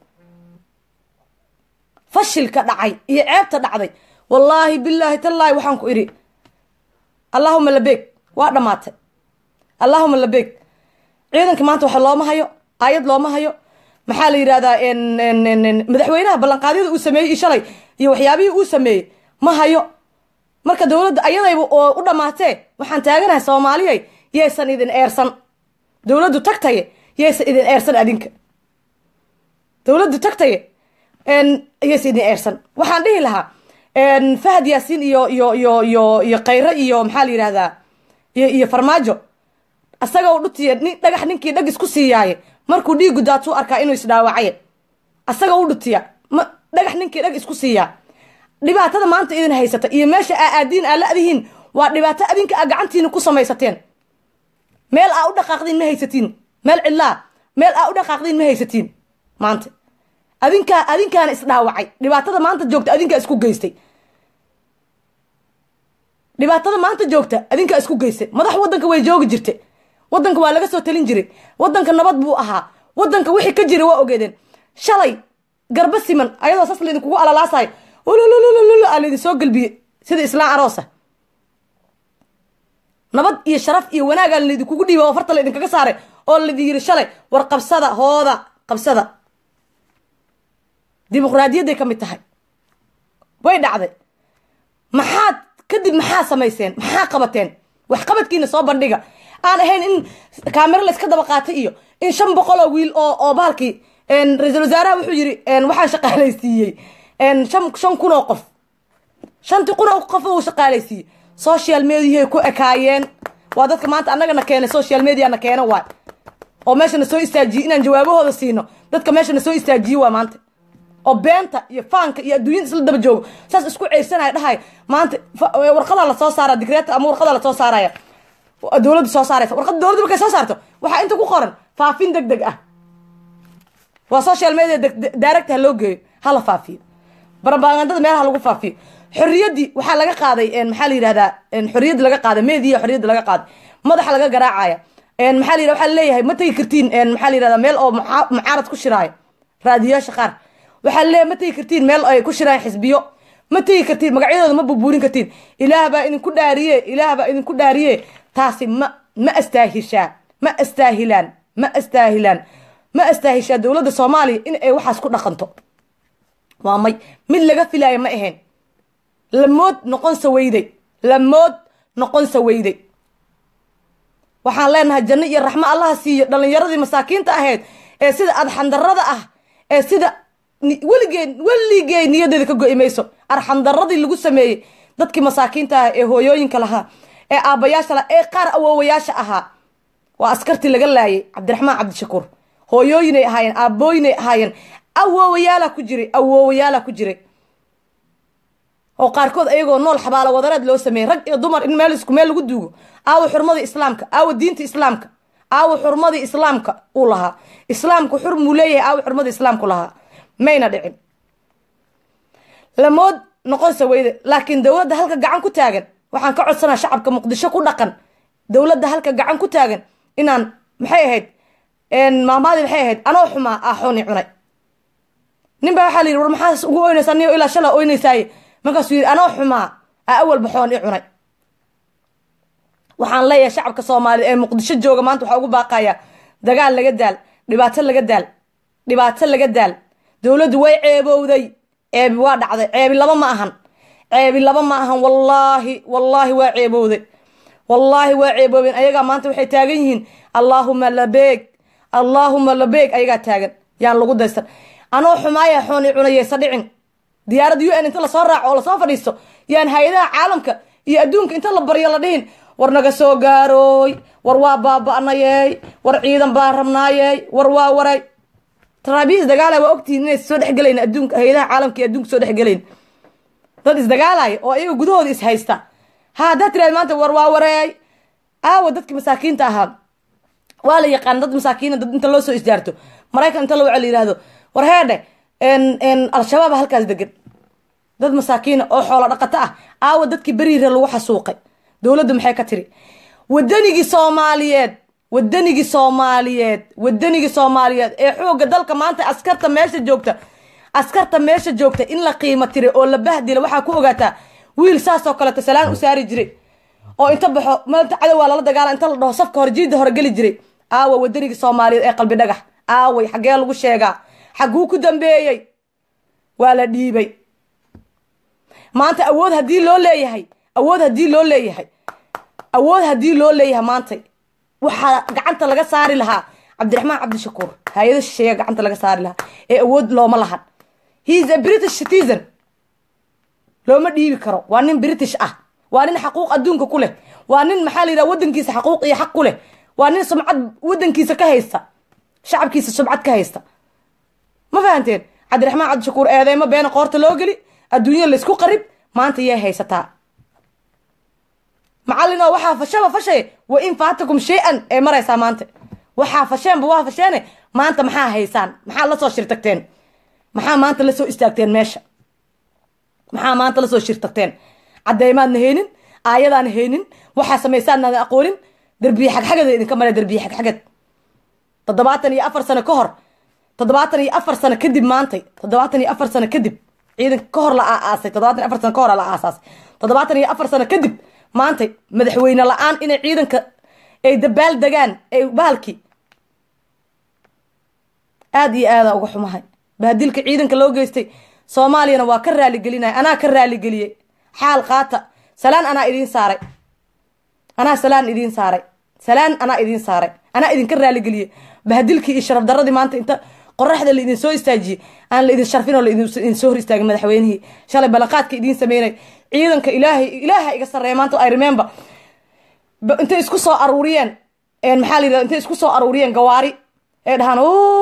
fashilka dhacay iyo ceebta dhacday wallaahi bilaahi tallaahi waxaan ku idhi allaahuma labeeg waa dhammaatay allaahuma labeeg ciidanka maanta waxa looma hayo aayad looma hayo maxaa la yidhahdaa madaxweynaha ballanqaadyada uu sameeyey shalay iyo waxyaabihii uu sameeyey ma hayo marka dowladda ayadayba oo u dhammaatee waxaan taaganahay soomaaliyay yaysan idin eersan dowladdu tagtaye yaysan idin eersan adinka dowladdu tagtaye yaysan idin eersan waxaan dhihi lahaa fahad yaasiin iyo iyo iyo iyo iyo khayre iyo maxaa la yidhahdaa iyo iyo farmaajo asaga u dhutiya nin dhagax ninkii dhag isku siiyaaye markuu dhiigu daatuu arkaa inuu isdhaawacaye asaga u dhutiya ma dhagax ninkii dhag isku siiyaa dhibaatada maanta idin haysata iyo meesha aa aadiin aa la-dihiin waa dhibaato adinka aa gacantiina ku samaysateen meel aa u dhaqaaqdiin ma haysatiin meel cidlaa meel aa u dhaqaaqdiin ma haysatiin maanta adinkaa adinkaana isdhaawacay dhibaatada maanta joogta adinkaa isku geystay dhibaatada maanta joogta adinkaa isku geystay madax waddanka way joogi jirta waddanka waa laga soo talin jiray waddanka nabad buu ahaa waddanka wixii ka jira waa ogeedeen shalay garba siman ayadoo saas laydinkugu alalaasayo ululululul aa laydin soo gelbiyey sida islaan aroosa nabad iyo sharaf iyo wanaagaa laydinkugu dhiiba oo farta laydinkaga saaray oo laydin yiri shalay war qabsada hooda qabsada dimuqraadiyadday ka mid tahay way dhacday maxaad kadib maxaa samayseen maxaa qabateen waxqabadkiina soo bandhiga aan ahayn in kaamiro layska daba qaatay iyo in shan boqol oo wiil oo oo bahalkii ra-iisul wasaaraha wuxuu yiri waxaan shaqaalaysiiyey shan shan kun oo qof shantii kun oo qof uu shaqaalaysiiyey social mediahay ku ekaayeen waa dadka maanta annagana keenay social mediana keena waay oo meeshana soo istaajiyey inaan jawaabahooda siino dadka meeshana soo istaajiye waa maanta oo beenta iyo faanka iyo adduunyada isla daba joogo saas isku ceyrsanaya dhahay maanta warqadaa lasoo saara digreeta ama warqadaa lasoo saaraya dowladda soo saaraysa warqadda dowladda markay soo saarto waxaa inta ku qoran faafin deg deg ah waa social media direct ha loo geeyo hala faafiyo barabagandada meelaha lagu faafiyo xorriyaddii waxaa laga qaaday maxaa la yihahdaa xorriyadda laga qaaday media xorriyadda laga qaaday madaxa laga garaacaya maxaa la yihah waxaa leeyahay ma tegi kartiin maxaa la yihahdaa meel oo mucaarad ku shiraayo raadiyaasha qaar waxaa leeyahay ma tegi kartiin meel ay ku shiraayan xisbiyo ma tegi kartiin magacyadooda ma burbuurin kartiin ilaah baa idinku dhaariye ilaah baa idinku dhaariye taasi ma ma astaahishaa ma astaahilaan ma astaahilaan ma astaahishaa dowladda soomaaliya in ay waxaas ku dhaqanto waa may mid laga filaayo ma ahayn lamood noqonsa weyday lamood noqonsa weyday waxaan leenahay janno iyo raxmo allaha siiyo dhallinyaradii masaakiinta ahayd ee sida adxandarada ah ee sida weligeen weligee niyadeeda ka go-i mayso arxandaradii lagu sameeyey dadkii masaakiinta ah ee hooyooyinka lahaa ee aabbayaasha la ee qaar awoowayaasha ahaa waa askartii laga laayay cabdiraxmaan cabdishakuur hooyooyinay ahaayeen aabbooyinay ahaayeen awoowayaalaa ku jiray awoowayaalaa ku jiray oo qaarkood ayagoo nool xabaalo wadareed loo sameeyey rag iyo dumar in meel isku meel lagu duugo aawa xurmadii islaamka aawa diinta islaamka aawa xurmadii islaamka uu lahaa islaamku xurmuu leeyahay aawa xurmadii islaamku lahaa mayna dhicin lamood noqonse weyde laakiin dowladda halka gacan ku taagan waxaan ka codsanaa shacabka muqdisho ku dhaqan dowladda halka gacan ku taagan inaan maxay ahayd maamaadii maxay ahayd anoo xumaa aaxooni cunay nin baa waxaa la yidhi war maxaas ugu oynaysaa niyo ilaa shala oynaysaaye markaasuu yidhi anoo xumaa aa awal baxoon i cunay waxaan leeyahay shacabka soomaaliya ee muqdisho jooga maanta waxaa ugu baaqayaa dagaal laga daal dhibaato laga daal dhibaato laga daal dowladdu way ceebowday ceebi waa dhacday ceebi laba ma ahan ceebi laba ma ahan wallaahi wallaahi waa ceebowday wallaahi waa ceeboobeen ayagaa maanta waxay taagan yihiin allaahuma labeeg allaahuma labeeg ayagaa taagan yaan lagu daysan anoo xumaaya xooni cunayeysa dhicin diyaaradda u n inta lasoo raaco oo lasoo fadhiisto yaan hay-adaha caalamka iyo adduunka inta la baryo la dhihin war naga soo gaarooy war waa baaba-nayey war ciidan baan rabnaayey war waa waray taraabiis dagaala waa ogtihiin inay soo dhexgelayn adduunka hay-adaha caalamka iyo adduunka soo dhexgelayn dad isdagaalaya oo ayaga gudahooda is haysta ha haddaad tiraad maanta war waa wareey aawa dadki masaakiinta ahaa waa la yaqaan dad masaakiina dad inta loo soo isjaarto maraykan inta la waca la yihahdo war heedhe al-shabaab halkaas degan dad masaakiina oo xoolo dhaqato ah aawa dadkii beriire lagu xasuuqay dowladdu maxay ka tiri wadanigii soomaaliyeed wadanigii soomaaliyeed wadanigii soomaaliyeed ee xooga dalka maanta askarta meesha joogta askarta meesha joogta in la qiimo tiray oo la bahdila waxaa ku ogaataa wiil saasoo kaleeto salaan u saari jiray oo inta baxo maanta cadow waa lala dagaala inta la dhaho safka hore jiida hore geli jiray aawa wadanigii soomaaliyeed ee qalbi dhagax aaway xaggee lagu sheegaa xagguu ku dambeeyey waa la dhiibay maanta awood haddii loo leeyahay awood haddii loo leeyahay awood haddii loo leeyahay maanta waxaa gacanta laga saari lahaa cabdiraxmaan cabdishakuur hay-ada shisheeya gacanta laga saari lahaa ee awood looma lahan he is a british citizen looma dhiibi karo waa nin british ah waa nin xaquuq adduunka ku leh waa nin maxaa la yidhaha wadankiisa xaquuq iyo xaq ku leh waa nin sumcad wadankiisa ka haysta shacabkiisa sumcad ka haysta ma fahanteen cabdiraxmaan cabdishakuur eedeymo beena qoorta loo geli adduunyada laysku qarib maanta yay haysataa macallin oo waxaa fashaba fashay wa in faatakum shay-an ee maraysaa maanta waxaa fasheenba waa fasheene maanta maxaa haysaan maxaa lasoo shirtagteen maxaa maanta lasoo istaagteen meesha maxaa maanta lasoo shirtagteen cadeymaadna haynin aayadaana haynin waxaa samaysaanaadan aqoonin derbiye xagxagada idinka mare derbiye xagxagad toddobaatan iyo afar sano ka hor toddobaatan iyo afar sano kadib maantay toddobaatan iyo afar sano kadib ciidanka ka hor la aaasay toddobaatan iyo afar sano ka hor la aasaasay toddobaatan iyo afar sano kadib maantay madaxweyne la-aan inay ciidanka ay dabaal degaan ay bahalkii aada iyo aada uga xumahay bahdilka ciidanka loo geystay soomaaliyana waa ka raaligelinaya anaa ka raaligeliyey xaal qaata salaan anaa idiin saaray anaa salaan idiin saaray salaan anaa idiin saaray anaa idinka raaligeliyey bahdilkii iyo sharaf daradii maanta inta qoraxda la idin soo istaajiyey aan la idin sharfin oo laidin soo hor istaagin madaxweynihii shalay ballanqaadka idiin sameynay ciidanka ilaahay ilaaha iga sarreeya maanta i remember intay isku soo aruuriyeen maxaa la yidhahda intay isku soo aruuriyeen gawaari ee dhahaan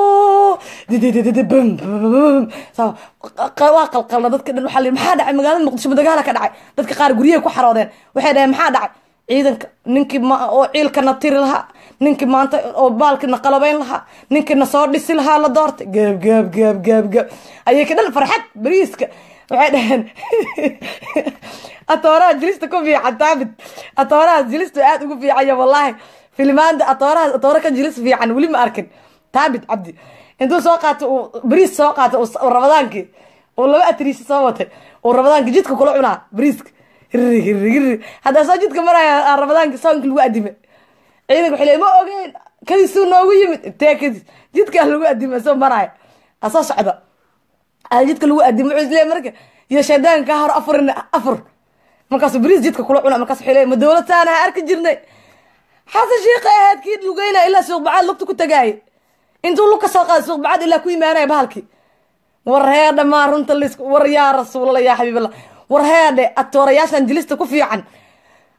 waa qalqalna dadka dhan waxaa la maxaa dhacay magaalada muqdisho dagaala ka dhacay dadka qaar guryahay ku xaroodeen waxay dhaheen maxaa dhacay ciidanka ninkii oo ciilkana tiri lahaa ninkii maanta oo baalkina qalabeyn lahaa ninkiina soo dhisi lahaa la doortay gaab gaab gaab gaab gaab ayay ka dhan farxad bariiska waxay dhaheen atooraha jilista ku fiican taabit atooraha jilista aada ugu fiicanya wallaahi filmaanda atooraha atoora ka jilis fiican weli ma arkin taabit cabdi intuu soo qaatay uu bariis soo qaatay uu rabadaankii uu laba atriisi soo watay uu rabadaankii jidka kula cunaa bariiska hirri hirri hirri haddaa soo jidka maraya rabadaankii soonki lagu adime ciidanka waxay leey ma ogeyn kadisuu noogu yimid intee kadis jidkaa lagu adime soo maraya asoo socda jidka lagu adime wuxuu isleey marka iyo shaydaanka kaa hor afurin afur markaasuu bariis jidka kula cuna markaas waxay leey ma dowlad saana ha arki jirnay xasan shiikha ahayd kii lugeyna ilaa suuqbacaad lugta ku tagaaye intuu lug ka soo qaada suuqbacaad ilaa ku imaanaya bahalkii war heedhe maa runta lis war yaa rasuulallah yaa xabiiballah war heedhe atoorayaashan jilista ku fiican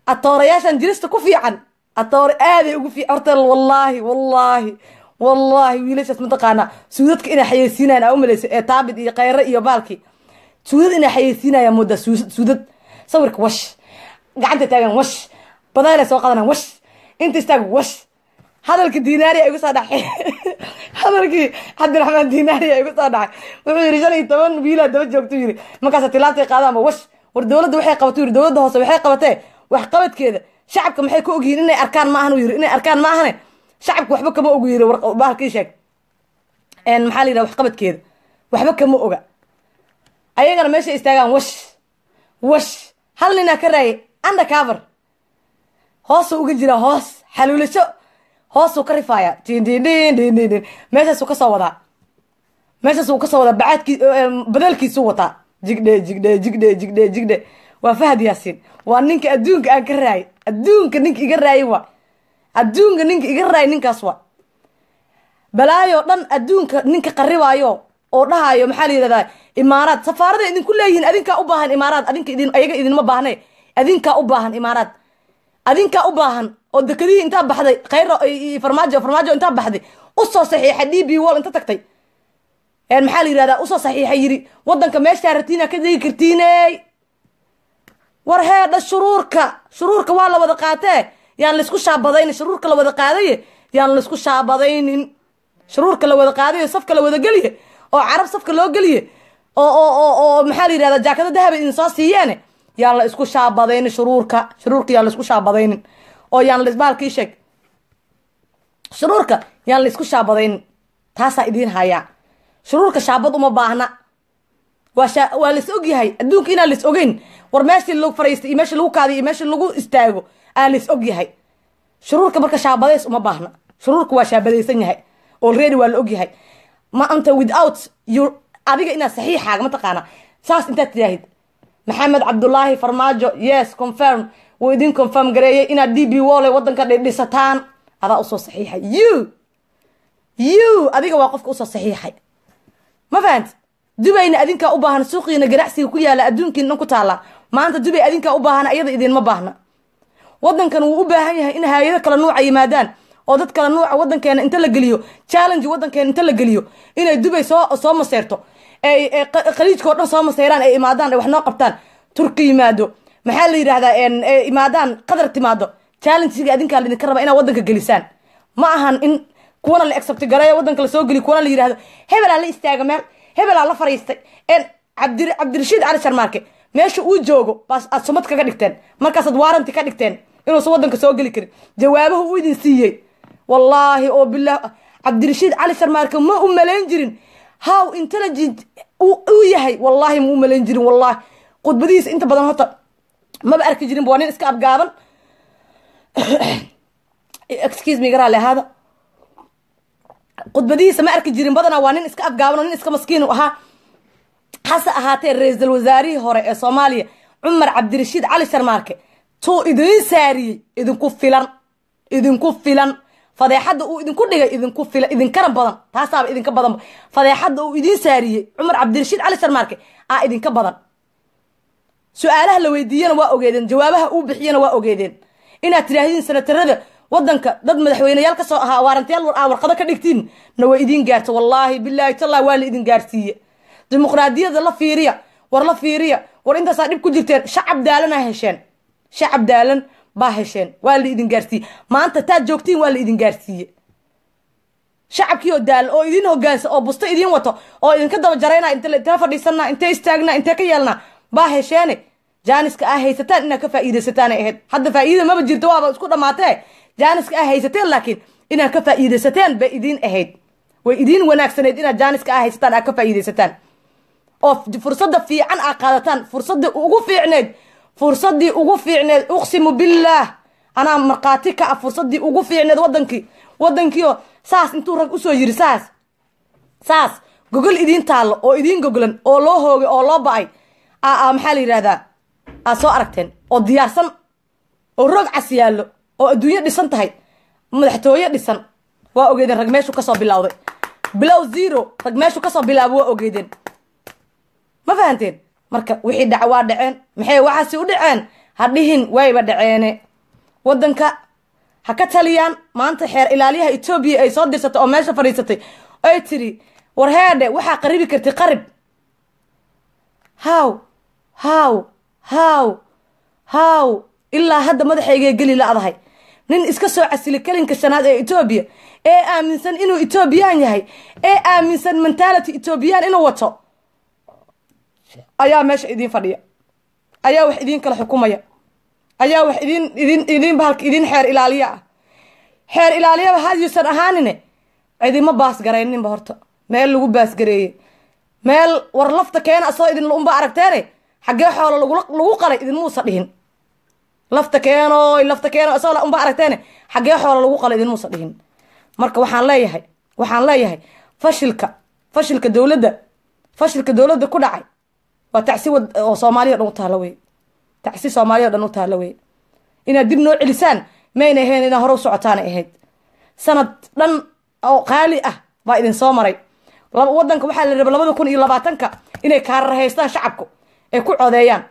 atoorayaashan jirista ku fiican atoore aaday ugu fiican horta wallaahi wallaahi wallaahi wiilashaas mataqaanaa suudadka inay xayeysiinayaan aa umalaysa ee taabid iyo khayre iyo baalkii suudad inay xayeysiinayaan moodaa suudad sawirka wash gacanta taagan wash badaala soo qadanaan wash inta istaag wash hadalkii dinaari igu soo dhacay hadalkii cabdiraxmaan dinaari igu soo dhacay wuxuu yiri shan iyo toban wiilaa daba joogtu yiri markaas tilaabtay qaadaanba wash war dowladda waxay qabatay yiri dowladda hoose waxay qabatee wax qabadkeeda shacabka maxay ka ogyihiin inay arkaan maahan yiri inay arkaan maahane shacabka waxba kama ogu yiri bahalkii sheeg maxaa la yidhaha wax qabadkeeda waxba kama oga ayagana meesha istaagaan wash wash hal ninaa ka raayay undercover hoosuu uga jiraa hoos xaluulasho hoosuu ka rifaaya dindindindindin meeshaasuu kasoo wadaa meeshaasuu kasoo wadaa bacaadkii badeelkiisuu wataa jigdhe jigdhe jigdhe jigdhe jigdhe waa fahad yaasiin waa ninka adduunka aan ka raayay adduunka ninka iga raayay waa adduunka ninka iga raayay ninkaas waa balaayoo dhan adduunka ninka qaribaayo oo dhahayo maxaa la yidhahdaa imaaraad safaarada idinku leeyihiin adinkaa u baahan imaaraad adinka idin ayaga idinma baahne adinkaa u baahan imaaraad adinkaa u baahan oo dekadihii intaa baxday khayro farmaajo farmaajo intaa baxday usoo saxiixay d b wall inta tagtay maxaa la yidhahdaa usoo saxiixay yiri wadanka meeshaa ratiina ka degi kartiiney war heedha shuruurka shuruurka waa la wada qaatee yaan laysku shaabadaynin shuruurka la wada qaadaye yaan laysku shaabadaynin shuruurka la wada qaadayo safka la wada geliye oo carab safka loo geliye oo oo oo oo maxaa la yidhahdaa jaakado dahaba idin soo siiyeene yaan la isku shaabadaynin shuruurka shuruurka yaan la isku shaabadaynin oo yaan la isbaalkii sheeg shuruurka yaan la isku shaabadaynin taasaa idiin hayaa shuruurka shaabad uma baahna waa sha waa lais ogyahay adduunka inaan lais ogeyn war meeshii lagu fariistay iyo meeshii lagu kaadiy iyo meeshii lagu istaago aan lais ogyahay shuruurka marka shaabadays uma baahna shuruurka waa shaabadaysan yahay already waa la ogyahay maanta without you adiga inaad saxiixaaga mataqaana saas intaad tidaahid maxamed cabdulaahi farmaajo yes confirm wuu idin confirm gareeyay inaad d b wole wadanka dhidhisataan adaa usoo saxiixay you you adiga waa qofka usoo saxiixay ma fahanti dubayna adinkaa u baahan suuqiina ganacsiga ku yaala adduunkiina dhan ku taala maanta dubay adinkaa u baahan ayada idinma baahna wadankan wuu u baahan yahay in hay-ado kala nuuca yimaadaan oo dad kala nuuca wadankeena inta la geliyo challenge wadankeena inta la geliyo inay dubay soo soo maseyrto ay khaliijka o dhan soo maseyraan ay imaadaan ay wax noo qabtaan turki yimaado maxaa la yidhahdaa imaadaan qadar timaado challengiga adinkaa laidinka raba inaad wadanka gelisaan ma ahan in kuwana la exabti gareeyo wadanka lasoo geliyo kuwana la yidhahdo hebelaa la istaaga meel hebelaa la fariistay cabdi cabdirashiid cali sharmaarke meesha uu joogo baas aad sumad kaga dhigteen markaasaad waaranti ka dhigteen inuusan wadanka soo geli karin jawaabahu uu idin siiyey wallaahi oo bilah cabdirashiid cali sharmaarke ma u malayn jirin how intelligent uu yahay wallaahi ma u malayn jirin wallahi khudbadihiisa inta badan horta maba arki jirin waa nin iska abgaaban excuse me garaale ahaada khudbadihiisa ma arki jirin badanaa waa nin iska afgaaban oo nin iska maskiin u ahaa hase ahaatee ra-iisul wasaarihii hore ee soomaaliya cumar cabdirashiid cali sharmaarke tuu idiin saariyey idinku filan idinku filan fadeexadda uu idinku dhigay idinku filan idinkana badan taasaaba idinka badanba fadeexadda uu idiin saariyey cumar cabdirashiid cali sharmaarke aa idinka badan su-aalaha la weydiiyana waa ogeedeen jawaabaha uu bixiyana waa ogeedeen inaad tidhaahdiin sanatarada wadanka dad madaxweyneyaal kasoo ahaa waarantayaal aa warqado ka dhigtiin na waa idiin gaarta wallaahi bilaahi tallah waa la idin gaarsiiye dimuqraadiyada la fiiriya war la fiiriya war intaasaa dhib ku jirteen shacab daalanaa hesheen shacab daalan baa hesheen waa la idin gaarsiiye maanta taad joogtiin waa la idin gaarsiiye shacabkii oo daalan oo idin hogaansa oo busto idiin wato oo idinka daba jarayna intee fadhiisanaa intee istaagnaa intee ka yeelnaa baa hesheene jaaniska aa haysataan inaad ka faa'iidaysataan ahayd hadda faa'iida maba jirto waaba isku dhammaatee jaaniska aa haysateen laakiin inaad ka faa'iidaysateen bay idiin ahayd way idiin wanaagsanayd inaad jaaniska aa haysataan aad ka faa'iidaysataan oo fursadda fiican aa qaadataan fursaddii ugu fiicneyd fursaddii ugu fiicneed uqsimu billaah anaa markhaati ka ah fursaddii ugu fiicneed wadankii wadankiioo saas intuu rag usoo yiri saas saas gogol idiin taallo oo idiin goglan oo loo hoogay oo loo ba-ay aa maxaa la yidhahdaa aad soo aragteen oo diyaarsan oo roog cas yaallo oo adduunyo dhisan tahay madaxtooye dhisan waa ogeedeen rag meeshuu kasoo bilowday bilow zero rag meeshuu kasoo bilaabo waa ogeedeen ma fahanteen marka wixii dhaca waa dhaceen maxay waxaasi u dhaceen ha dhihin wayba dhaceene waddanka ha ka taliyaan maanta xeer ilaaliyaha etoobiya ay soo dirsatay oo meesha fadhiisatay ay tiri war heedhe waxaa qaribi kartay qarib haw haw haw haw ilaa hadda madaxaygee geli la-dahay nin iska soo casili kelinka shanaad ee etoobiya ee aaminsan inuu etoobiyaan yahay ee aaminsan mentality etoobiyaan inuu wato ayaa meesha idiin fadhiya ayaa wax idiin kala xukumaya ayaa wax idin idin idin bahalka idin xeer ilaaliya ah xeer ilaaliyaba hadyuusan ahaanine cidima baasgarayninba horta meel lagu baasgareeyey meel war lafta keena asoo idin unba aragteene xaggee xoolo lagu qalay idinmuusa dhihin lafta keeno lafta keeno asoo unba aragteene xaggee xoolo lagu qalay idinmuusa dhihin marka waxaan leeyahay waxaan leeyahay fashilka fashilka dowladda fashilka dowladda ku dhacay waa tacsi wad oo soomaaliya dhan u taalla wey tacsi soomaaliya dhan u taalla wey inaad dib noo celisaan mayna ahayn inaad hore u socotaana ahayd sanad dhan oo qaali ah baa idin soo maray wadanka waxaa la raba labada kun iyo labaatanka inay kaarar haystaan shacabku ay ku codeeyaan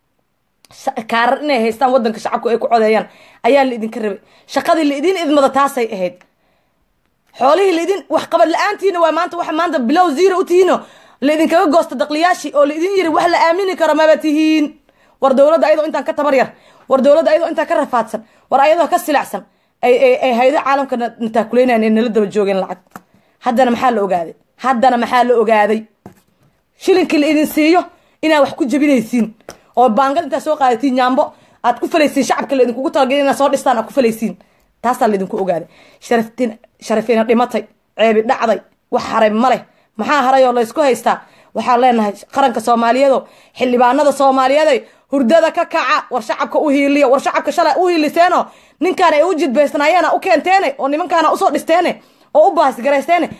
kaarar inay haystaan wadanka shacabku ay ku codeeyaan ayaa la idinka rabay shaqadii la idin idmada taasay ahayd xoolihii laidin waxqabad la-aantiina waa maanta waxa maanta bilow zero u tihiino la idinkaga goosta daqliyaashii oo la idin yiri wax la aamini karo maba tihiin war dowladda ayadoo intaan ka tabar yar war dowladda ayadoo intaan ka rafaadsan war ayadoo ka silacsan ay haydo caalamka nataakuleynayan ee nala daba joogeen lacag haddana maxaa la ogaaday haddana maxaa la ogaaday shilinkii la idin siiyo inaad wax ku jabinaysiin oo baangad intaad soo qaadatiin yaambo aad ku falaysiin shacabka la idinkugu talagay inaad soo dhistaan aad ku falaysiin taasaa laidinku ogaaday sharaftin sharafiina dhimatay ceebi dhacday wax haray ma leh maxaa haray oo laysku haystaa waxaan leenahay qaranka soomaaliyeedo xildhibaanada soomaaliyeeday hurdada ka kaca war shacabka u hiiliya war shacabka shalay u hiiliseeno ninkaan ay u jidbaysnaayeena u keenteene oo nimankaana usoo dhisteene oo u baasgaraysteene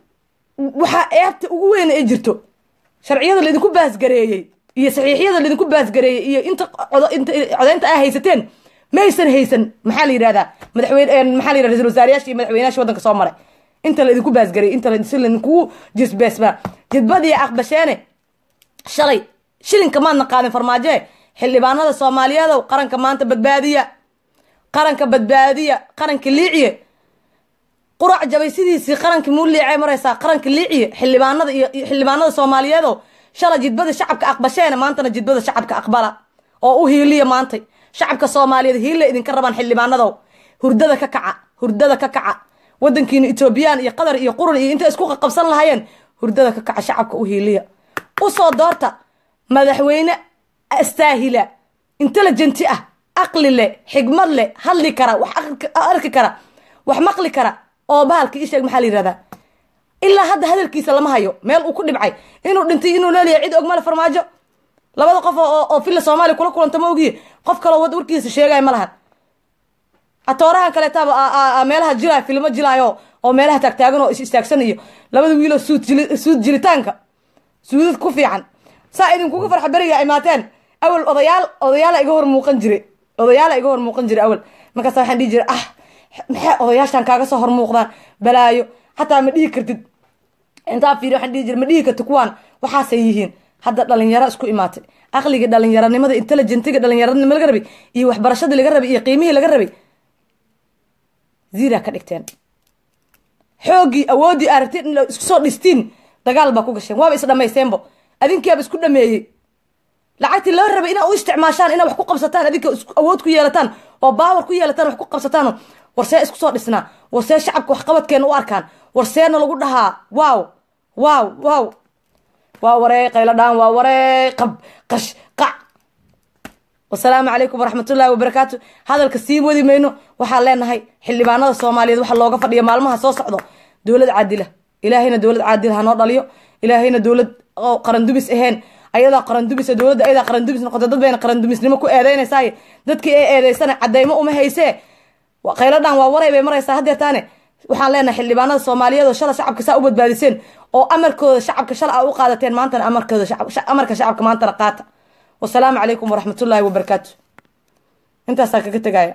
waxaa eebta ugu weyn ay jirto sharciyada laydinku baasgareeyey iyo saxiixyada laydinku baasgareeyey iyo inta codeynta aa haysateen maysan haysan maxaa la yidhahdaa madaxweyne maxaa la yidhahda ra-isul wasaarayaasha iyo madaxweynayaasha waddanka soo maray inta laydinku baasgareeyey inta si laydinkugu jisbeesbaa jidbadii aqbasheene shalay shilinka maadna qaadin farmaajoe xildhibaanada soomaaliyeedow qaranka maanta badbaadiya qaranka badbaadiya qaranka liiciye qurac jabay sidiisii qarankii muu liicay maraysaa qaranka liiciye xildhibaanada iyo xildhibaanada soomaaliyeedow shalay jidbada shacabka aqbasheene maantana jidbada shacabka aqbala oo u hiiliya maantay shacabka soomaaliyeed hiilla idinka rabaan xildhibaanadow hurdada ka kaca hurdada ka kaca wadankiina etoobiyaan iyo qatar iyo qurun iyo intay isku qaqabsan lahaayeen hurdada ka kaca shacabka u hiiliya usoo doorta madaxweyne astaahila intelligenti ah aqli leh xigmad leh hadli kara wax arki kara wax maqli kara oo bahalka isheeg maxaa la yihahdaa ilaa hadda hadalkiisa lama hayo meel uu ku dhibcay inuu dhintay inuu leeliyahay cid ogmale farmaajo labada qof oo villa soomaaliya kula kulanta ma ogiye qof kaloo wad warkiisa sheegaya ma lahan atoorahan kaleetaaba meelaha jilaayo filmo jilaayo oo meelaha taagtaagan oo is istaagsan iyo labada wiiloo suud suud jilitaanka suudad ku fiican saa idinkuga farxa beriga imaateen awal odayaal odayaala iga hor muuqan jire odayaala iga hor muuqan jire awal markaasa waxaan dhihi jira ah maxay odayaashan kaaga soo hor muuqdaan balaayo xataa ma dhihi kartid intaa fiiri waxaan dhihi jira ma dhihi kartid kuwaan waxaasay yihiin hadda dhalinyaro isku imaatay aqliga dhalinyaranimada intelligentiga dhalinyaranima laga rabay iyo waxbarashadii laga rabay iyo qiimihii laga rabay ziraa ka dhigteen xooggii awooddii aragteen in isku soo dhistiin dagaal baa ku gasheen waaba is dhamaysteenbo adinkiiaba isku dhameeyey lacagtii loo rabay inaa u isticmaashaan inaa wax ku qabsataan adinka awood ku yeelataan oo baawar ku yeelataan wax ku qabsataan warsee isku soo dhisnaa warsee shacabka waxqabadkeena u arkaan warseena lagu dhahaa waaw waaw waaw waa warey qayladhaan waa warey qab qash qac wasalaamu calaykum waraxmatullaahi wabarakaatu hadalka sii wadi mayno waxaan leenahay xildhibaanada soomaaliyeed waxa looga fadhiya maalmaha soo socdo dowlad caadila ilaahayna dowlad caadila hanoo dhaliyo ilaahayna dowlad oo qarandumis ahayn ayadaa qarandumis dowladda ayadaa qarandumis noqota dad bayna qarandumisnimo ku eedeynaysaay dadkii ee eedeysana cadeymo uma haysee qayladhaan waa waray bay maraysaa hadeertaane waxaan leenahay xildhibaanada soomaaliyeed oo shala shacabka saa u badbaadiseen oo amarkooda shacabka shala a u qaadateen maantana amarkooda amarka shacabka maantana qaata wasalaamu calaykum waraxmatullaahi wabarakaatu intaasaa kaga tegaya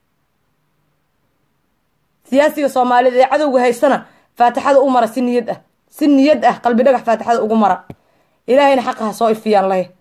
siyaasiga soomaaliyeed ee cadowga haystana faatixada u mara si niyad ah si niyad ah qalbi dhagax faatixada ugu mara ilaahayna xaqa ha soo ifiyaan leh